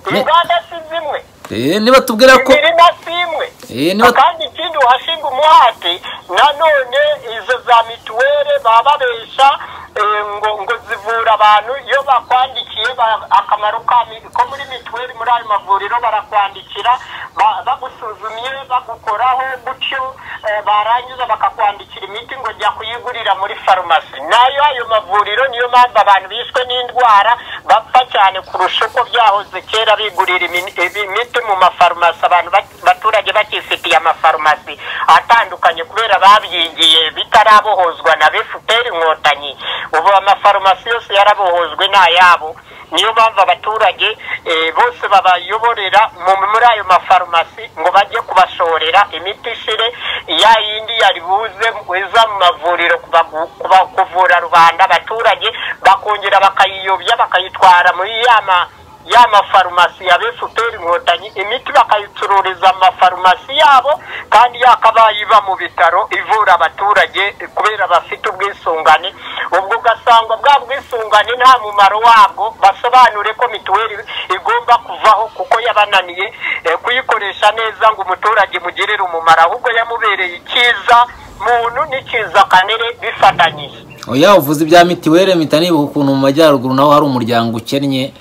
Speaker 1: Ne-
Speaker 2: inganda si zimwe
Speaker 1: Eh, niba tubwira ko
Speaker 2: imirima si imwe
Speaker 1: Eh, niba-
Speaker 2: kandi ikindi uhashinga umuhati nanone izo za mituweli baba babesha eh, ngo ngo zivura abantu iyo bakwandikiye ba- akamaro ka mi- ko muri mituweli muri ayo mavuriro barakwandikira ba- bagusuzumye bagukoraho gutyo eh, barangiza bakakwandikira imiti ngo jya kuyigurira muri farumasi nayo ayo mavuriro niyo mpamvu abantu bishwe n'indwara bapfa cyane kurusha uko byahoze kera bigurira imin- ibi- imiti mu mafarumasi abantu ba- abaturage bakifitiye amafarumasi atandukanye kubera babyigiye bitarabohozwa na befuperi inkotanyi ubu amafarumasi yose yarabohozwe ni ayabo niyo mpamvu abaturage eh, bose babayoborera mu- muri ayo mafarumasi ngo bajye kubashorera imiti ishire ya yindi yari buze iza mu mavuriro kubagu- kuba- kuvura rubanda abaturage bakongera bakayiyobya bakayitwara muri ya ma ya mafarumasi ya befuperi inkotanyi imiti bakayicururiza mu mafarumasi yabo kandi yakabaye iba mu bitaro ivura abaturage kubera bafite ubwisungane ubwo ugasanga bwa bwisungane nta mumaro wabwo basobanure ko mituweli igomba kuvaho kuko yabananiye eh, kuyikoresha neza ngo umuturage imugirire umumaro ahubwo yamubereye icyiza muntu n'icyiza kanere bifatanyije
Speaker 1: oya uvuze ibya mitiweli mpita nibuka ukuntu mu majyaruguru naho hari umuryango ukennye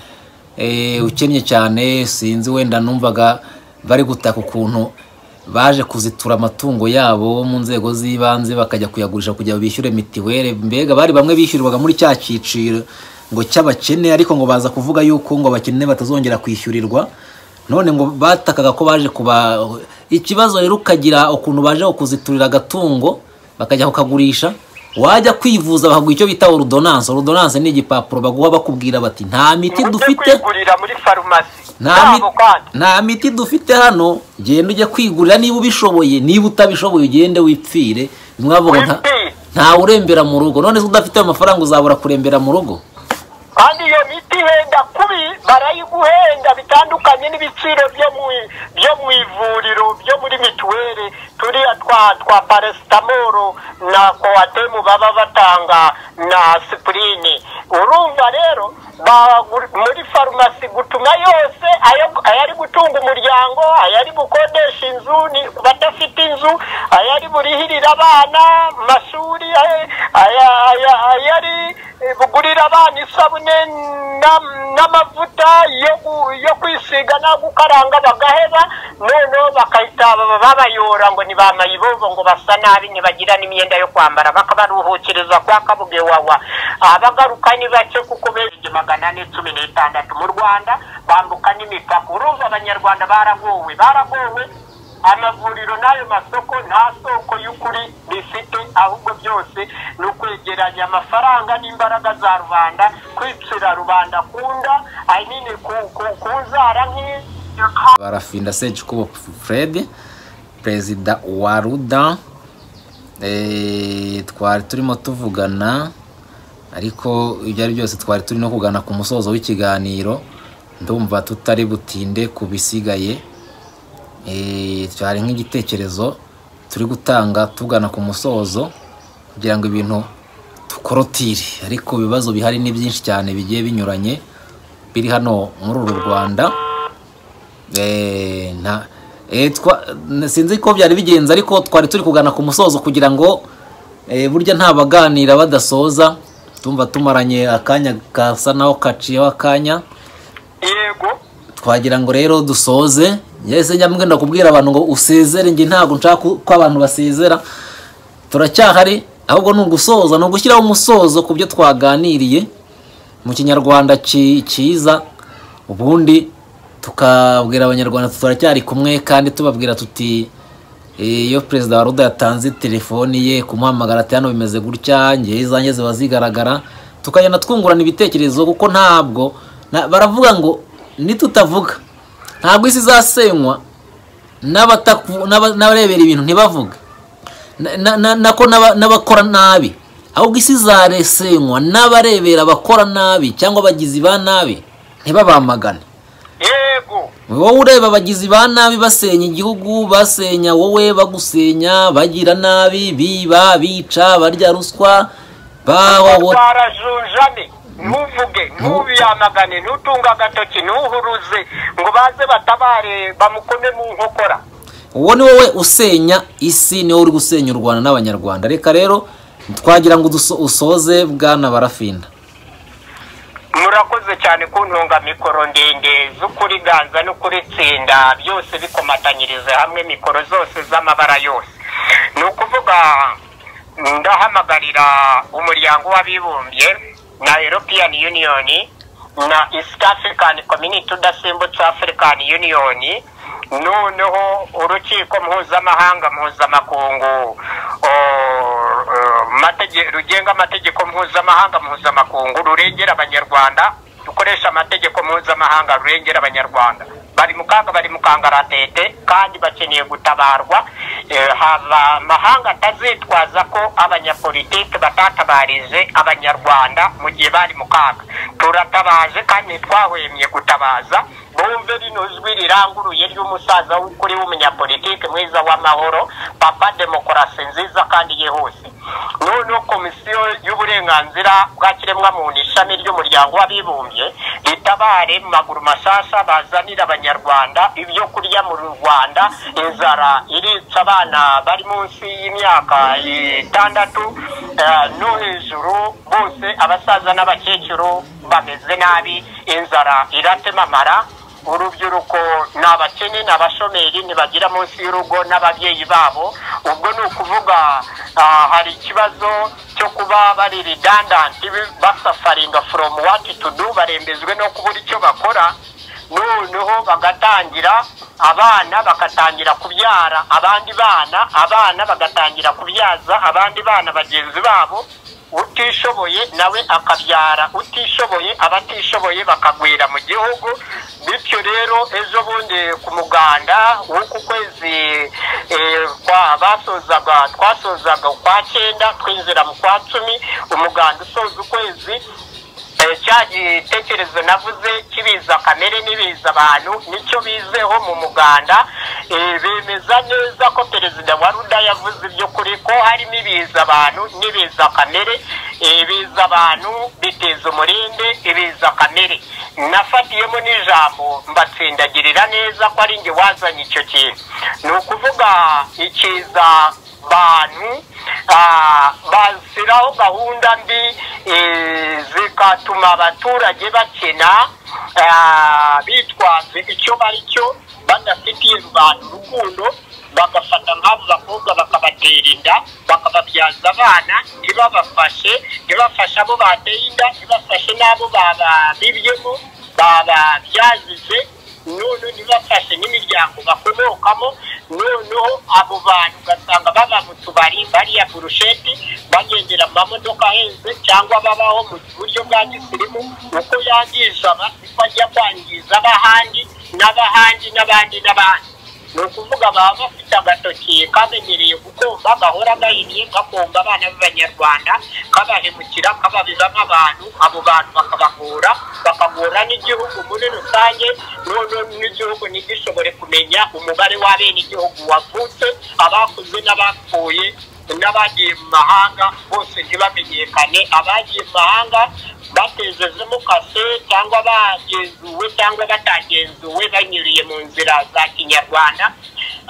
Speaker 1: eh, ukennye cyane sinzi wenda numvaga bari gutaka ukuntu baje kuzitura amatungo yabo mu nzego z'ibanze bakajya kuyagurisha kugira ngo bishyure mitiweli mbega bari bamwe bishyurirwaga muri cya cyiciro ngo cy'abakene ariko ngo baza kuvuga yuko ngo abakene batazongera kwishyurirwa none ngo batakaga ko baje kuba ikibazo rero ukagira ukuntu baje kuziturira agatungo bakajya kukagurisha wajya kwivuza bakaguha icyo bita ordonance ordonance ni igipapuro baguha bakubwira bati nta miti
Speaker 2: mujye
Speaker 1: dufite
Speaker 2: kwigurira muri farumasi
Speaker 1: nta
Speaker 2: yabo
Speaker 1: miti,
Speaker 2: kandi
Speaker 1: nta miti dufite hano genda ujye kwigurira niba ubishoboye niba utabishoboye ugende wipfire bimwe bavuga nta
Speaker 2: wipfire
Speaker 1: ntawe urembera mu rugo none se udafite ayo mafaranga uzabura kurembera mu rugo
Speaker 2: kandi iyo miti ihenda kubi barayiguhenda bitandukanye n'ibiciro byo mu byo mu ivuriro byo muri mituweli turiya twa twa parasitamoro na kowatemu baba batanga na sipurini urumva rero ba- muri farumasi gutuma yose ayo- ayari gutunga umuryango ayari gukodesha inzu ni ku badafite inzu ayari burihirira abana mu mashuri ay- aya- aya- ayari eh, bugurira abana isabune n'am- n'amavuta yo gu- yo kwisiga no gukaranga bagaheba noneho bagahita baba- babayora ngo ni ba mayibobo ngo basa nabi ntibagira n'imyenda yo kwambara bakabaruhukiriza kwa kabuge wawa abagaruka ni bake kuko bereje magana ane cumi n'itandatu mu rwanda bambuka n'imipaka urumva abanyarwanda baragowe baragowe amavuriro n'ayo masoko nta soko y'ukuri rifite ahubwo byose ni ukwegeranya amafaranga n'imbaraga za rubanda kwicira rubanda kunda ahanini ku- ku- ku nzara nk'iyo
Speaker 1: barafinda Sejkubo Fred perezida wa ruda eh, twari turimo tuvugana ariko ibyo ari byose twari turi no kugana ku musozo w'ikiganiro ndumva tutari butinde ku bisigaye Eh, cyari nk'igitekerezo turi gutanga tugana ku musozo kugira ngo ibintu dukorotire ariko ibibazo bihari ni byinshi cyane bigiye binyuranye biri hano muri uru Rwanda Eh, nta eh, twa- n- sinzi ko byari bigenze ariko twari turi kugana ku musozo kugira ngo eh, burya nta baganira badasoza tumva tumaranye akanya kasa naho kaciyeho akanya
Speaker 2: yego
Speaker 1: twagira ngo rero dusoze yese nyamwe ndakubwira abantu ngo usezere njye ntabwo nshaka ko abantu basezera turacyahari ahubwo ni ugusoza ni ugushyiraho umusozo ku byo twaganiriye mu kinyarwanda ki- cyiza ubundi tukabwira abanyarwanda tuti turacyari kumwe kandi tubabwira tuti "Eh, iyo perezida wa ruda yatanze telefoni ye kumuhamagara ati hano bimeze gutya ngewe izanjye ziba zigaragara tukagenda twungurana ibitekerezo kuko ntabwo na- baravuga ngo nitutavuga ntabwo isi izasenywa n'abataku- n'aba- n'abarebera ibintu ntibavuge na- na- na- nako n'aba- n'abakora nabi ahubwo isi izaresenywa n'abarebera abakora nabi cyangwa abagizi ba nabi ntibabamagane
Speaker 2: yego
Speaker 1: wowe ureba abagizi ba nabi basenya igihugu basenya wowe bagusenya bagira nabi biba bica barya ruswa bahohotera
Speaker 2: twarajunjane ntuvuge ntubiyamagane ntutunge agatoki ntuhuruze ngo baze batabare bamukome mu nkokora
Speaker 1: uwo ni wowe usenya isi ni wowe uri gusenya u rwanda n'abanyarwanda reka rero twagira ngo uduso- usoze bwana barafinda
Speaker 2: murakoze cyane kuntunga mikoro ndende z'ukuri ganza n'ukuri tsinda byose bikomatanyirize hamwe mikoro zose z'amabara yose ni ukuvuga ndahamagarira umuryango w'abibumbye na european union na east african community udasimbutse african union noneho urukiko mpuzamahanga mpuzamakungu o- matege- rugenga amategeko mpuzamahanga mpuzamakungu rurengera abanyarwanda dukoresha amategeko mpuzamahanga rurengera abanyarwanda bari mu kaga bari mu kangaratete kandi bakeneye gutabarwa Eh, haba amahanga atazitwaza ko abanyapolitiki batatabarije abanyarwanda mu gihe bari mu kaga turatabaje kandi twahwemye gutabaza bumve rino jwi riranguruye ry'umusaza w'ukuri w'umunyapolitiki mwiza w'amahoro papa demokarasi nziza kandi yihuse noneho komisiyo y'uburenganzira bwa kiremwamuntu ishami ry'umuryango w'abibumbye ritabare mu maguru mashasha bazanira abanyarwanda ibyo kurya mu rwanda inzara irica abana bari munsi y'imyaka itandatu eh, no hejuru bose abasaza n'abakecuru bameze nabi inzara iratemamara urubyiruko ni abakene ni abashomeri ntibagira munsi y'urugo n'ababyeyi babo ubwo ni ukuvuga ah, hari ikibazo cyo kuba bari redundant basafaringa from what to do barembejwe no kubura icyo bakora noneho bagatangira abana bagatangira kubyara abandi bana abana bagatangira kubyaza abandi bana bagenzi babo utishoboye nawe akabyara utishoboye abatishoboye bakagwira mu gihugu bityo rero ejo bundi ku muganda w'uku kwezi eh, kwa- basozaga twasozaga ukwa cyenda twinjira mu kwa cumi umuganda usoza ukwezi Eh, cya gitekerezo navuze kibiza kamere n'ibiza abantu nicyo bizeho mu muganda Eh, bemeza neza ko perezida wa ruda yavuze iby'ukuri ko harimo ibiza abantu n'ibiza kamere Eh, ibiza abantu biteza umurinde ibiza kamere nafatiyemo n'ijambo mbatsindagirira neza ko ari njye wazanye icyo kintu ni ukuvuga ikiza bantu ah, bashyiraho gahunda mbi eh, zikatuma abaturage bakena ah, bitwaza icyo bari cyo badafitiye rubanda urukundo bagafata nk'abo bakobwa bakabatera inda bakababyaza abana ntibabafashe ntibafashe abo bateye inda ntibafashe n'abo bababibyemo bababyazize none ntibafashe n'imiryango bakomokamo noneho abo bantu ugasanga baba mu tubari bariya burusheti bagendera mu mamodoka ahenze cyangwa babaho mu buryo bwa gisirimu uko yangiza aba niko ajya kwangiza ab'ahandi n'ab'ahandi n'abandi n'abandi ni ukuvuga baba bafite agatoki kamenyereye gukomba gahora gahinnye gakomba abana b'abanyarwanda kabahemukira kababizamo abantu abo bantu bakabagora bakagora n'igihugu muri rusange noneho n'igihugu ntigishobore kumenya umubare w'abenegihugu wavutse abakuze n'abapfuye n'abagiye mu mahanga bose ntibamenyekane abagiye mu mahanga batejejemo kase cyangwa bagenzuwe cyangwa batagenzuwe banyuriye mu nzira za kinyarwanda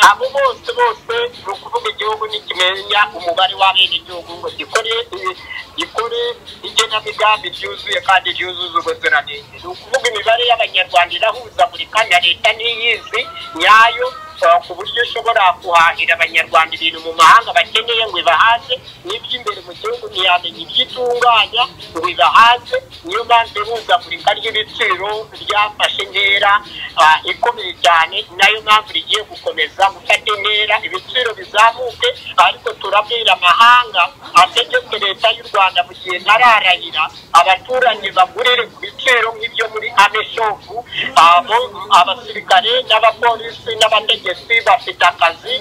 Speaker 2: abo bose bose ni ukuvuga igihugu ntikimenya umubare w'abenegihugu ngo gikore eh, gikore igenamigambi ryuzuye kandi ryuzuza ubuziranenge ni ukuvuga imibare y'abanyarwanda irahuzagurika na leta ntiyizi nyayo eh, ku buryo ishobora guhahira abanyarwanda ibintu mu mahanga bakeneye ngo ibahaze n'iby'imbere mu gihugu ntiyamenya ibyo itunganya ngo ibahaze niyo mpamvu ihuzagurika ry'ibiciro ryafashe intera ah, ikomeye cyane nayo mpamvu rigiye gukomeza gufata intera ibiciro bizamuke ariko turabwira amahanga ategetse leta y'u rwanda mu gihe ntararahira abaturanyi bagurire ku biciro nk'ibyo muri ameshopu abo abasirikare n'abapolisi n'abategetsi bafite akazi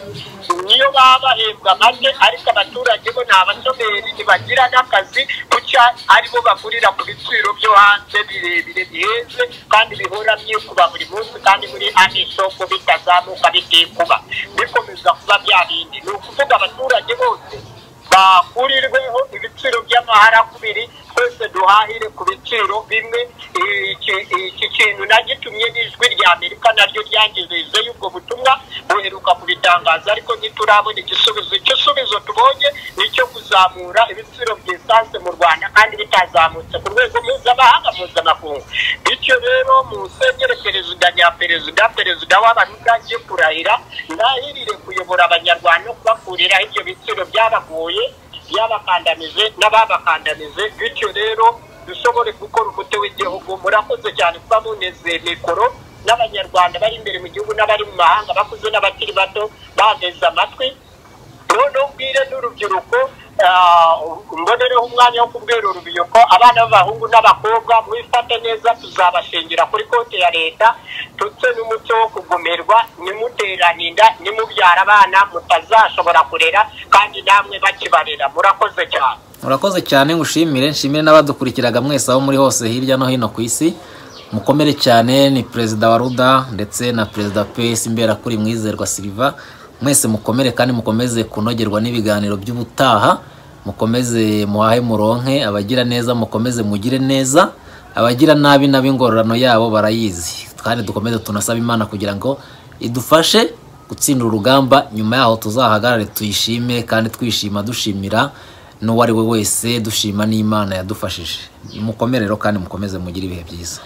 Speaker 2: niyo baba bahembwa make ariko abaturage bo ni abashomeri ntibagira n'akazi kucya aribo bagurira ku biciro byo hanze birebire bihenze kandi bihora byikuba buri munsi kandi muri ameshopu bitazamuka bitikuba bikomeza kuba bya bindi ni ukuvuga abaturage bose bakurirweho ibiciro by'amaharakubiri twese duhahire ku biciro bimwe Iki- iki kintu nagitumye n'ijwi rya amerika naryo ryangizeze y'ubwo butumwa buheruka kubitangaza ariko ntiturabona igisubizo igisubizo tubonye ni icyo kuzamura ibiciro by'isanse mu rwanda kandi bitazamutse ku rwego mpuzamahanga mpuzamakungu bityo rero musenyere perezida nyaperezida perezida w'abaruta agiye kurahira ndahirire kuyobora abanyarwanda no kubakuriraho ibyo biciro byabagoye byabakandamize n'ababakandamize bityo rero dushobore gukora umuti w'igihugu murakoze cyane kuba muneze mikoro n'abanyarwanda bari imbere mu gihugu n'abari mu mahanga bakuze n'abakiri bato bateze amatwi noneho ubwire n'urubyiruko ah, mbonereho umwanya wo kubwira urubyiruko abana b'abahungu n'abakobwa mwifate neza tuzabashingira kuri konti ya leta ndetse n'umuco wo kugumirwa nimuterane inda nimubyara abana mutazashobora kurera kandi namwe bakibarera murakoze cyane
Speaker 1: murakoze cyane ngushimire nshimire n'abadukurikiraga mwese aho muri hose hirya no hino ku isi mukomere cyane ni perezida wa ruda ndetse na perezida pesi imbera kuri mwizerwa silva mwese mukomere kandi mukomeze kunogerwa n'ibiganiro by'ubutaha mukomeze muhahe muronke abagira neza mukomeze mugire neza abagira nabi nabi ingororano yabo barayizi kandi dukomeze tunasaba imana kugira ngo idufashe gutsindira urugamba nyuma yaho tuzahagarare tuyishime kandi twishima dushimira n'uwo ari we wese dushima n'imana yadufashije mukomerero kandi mukomeze mugire ibihe byiza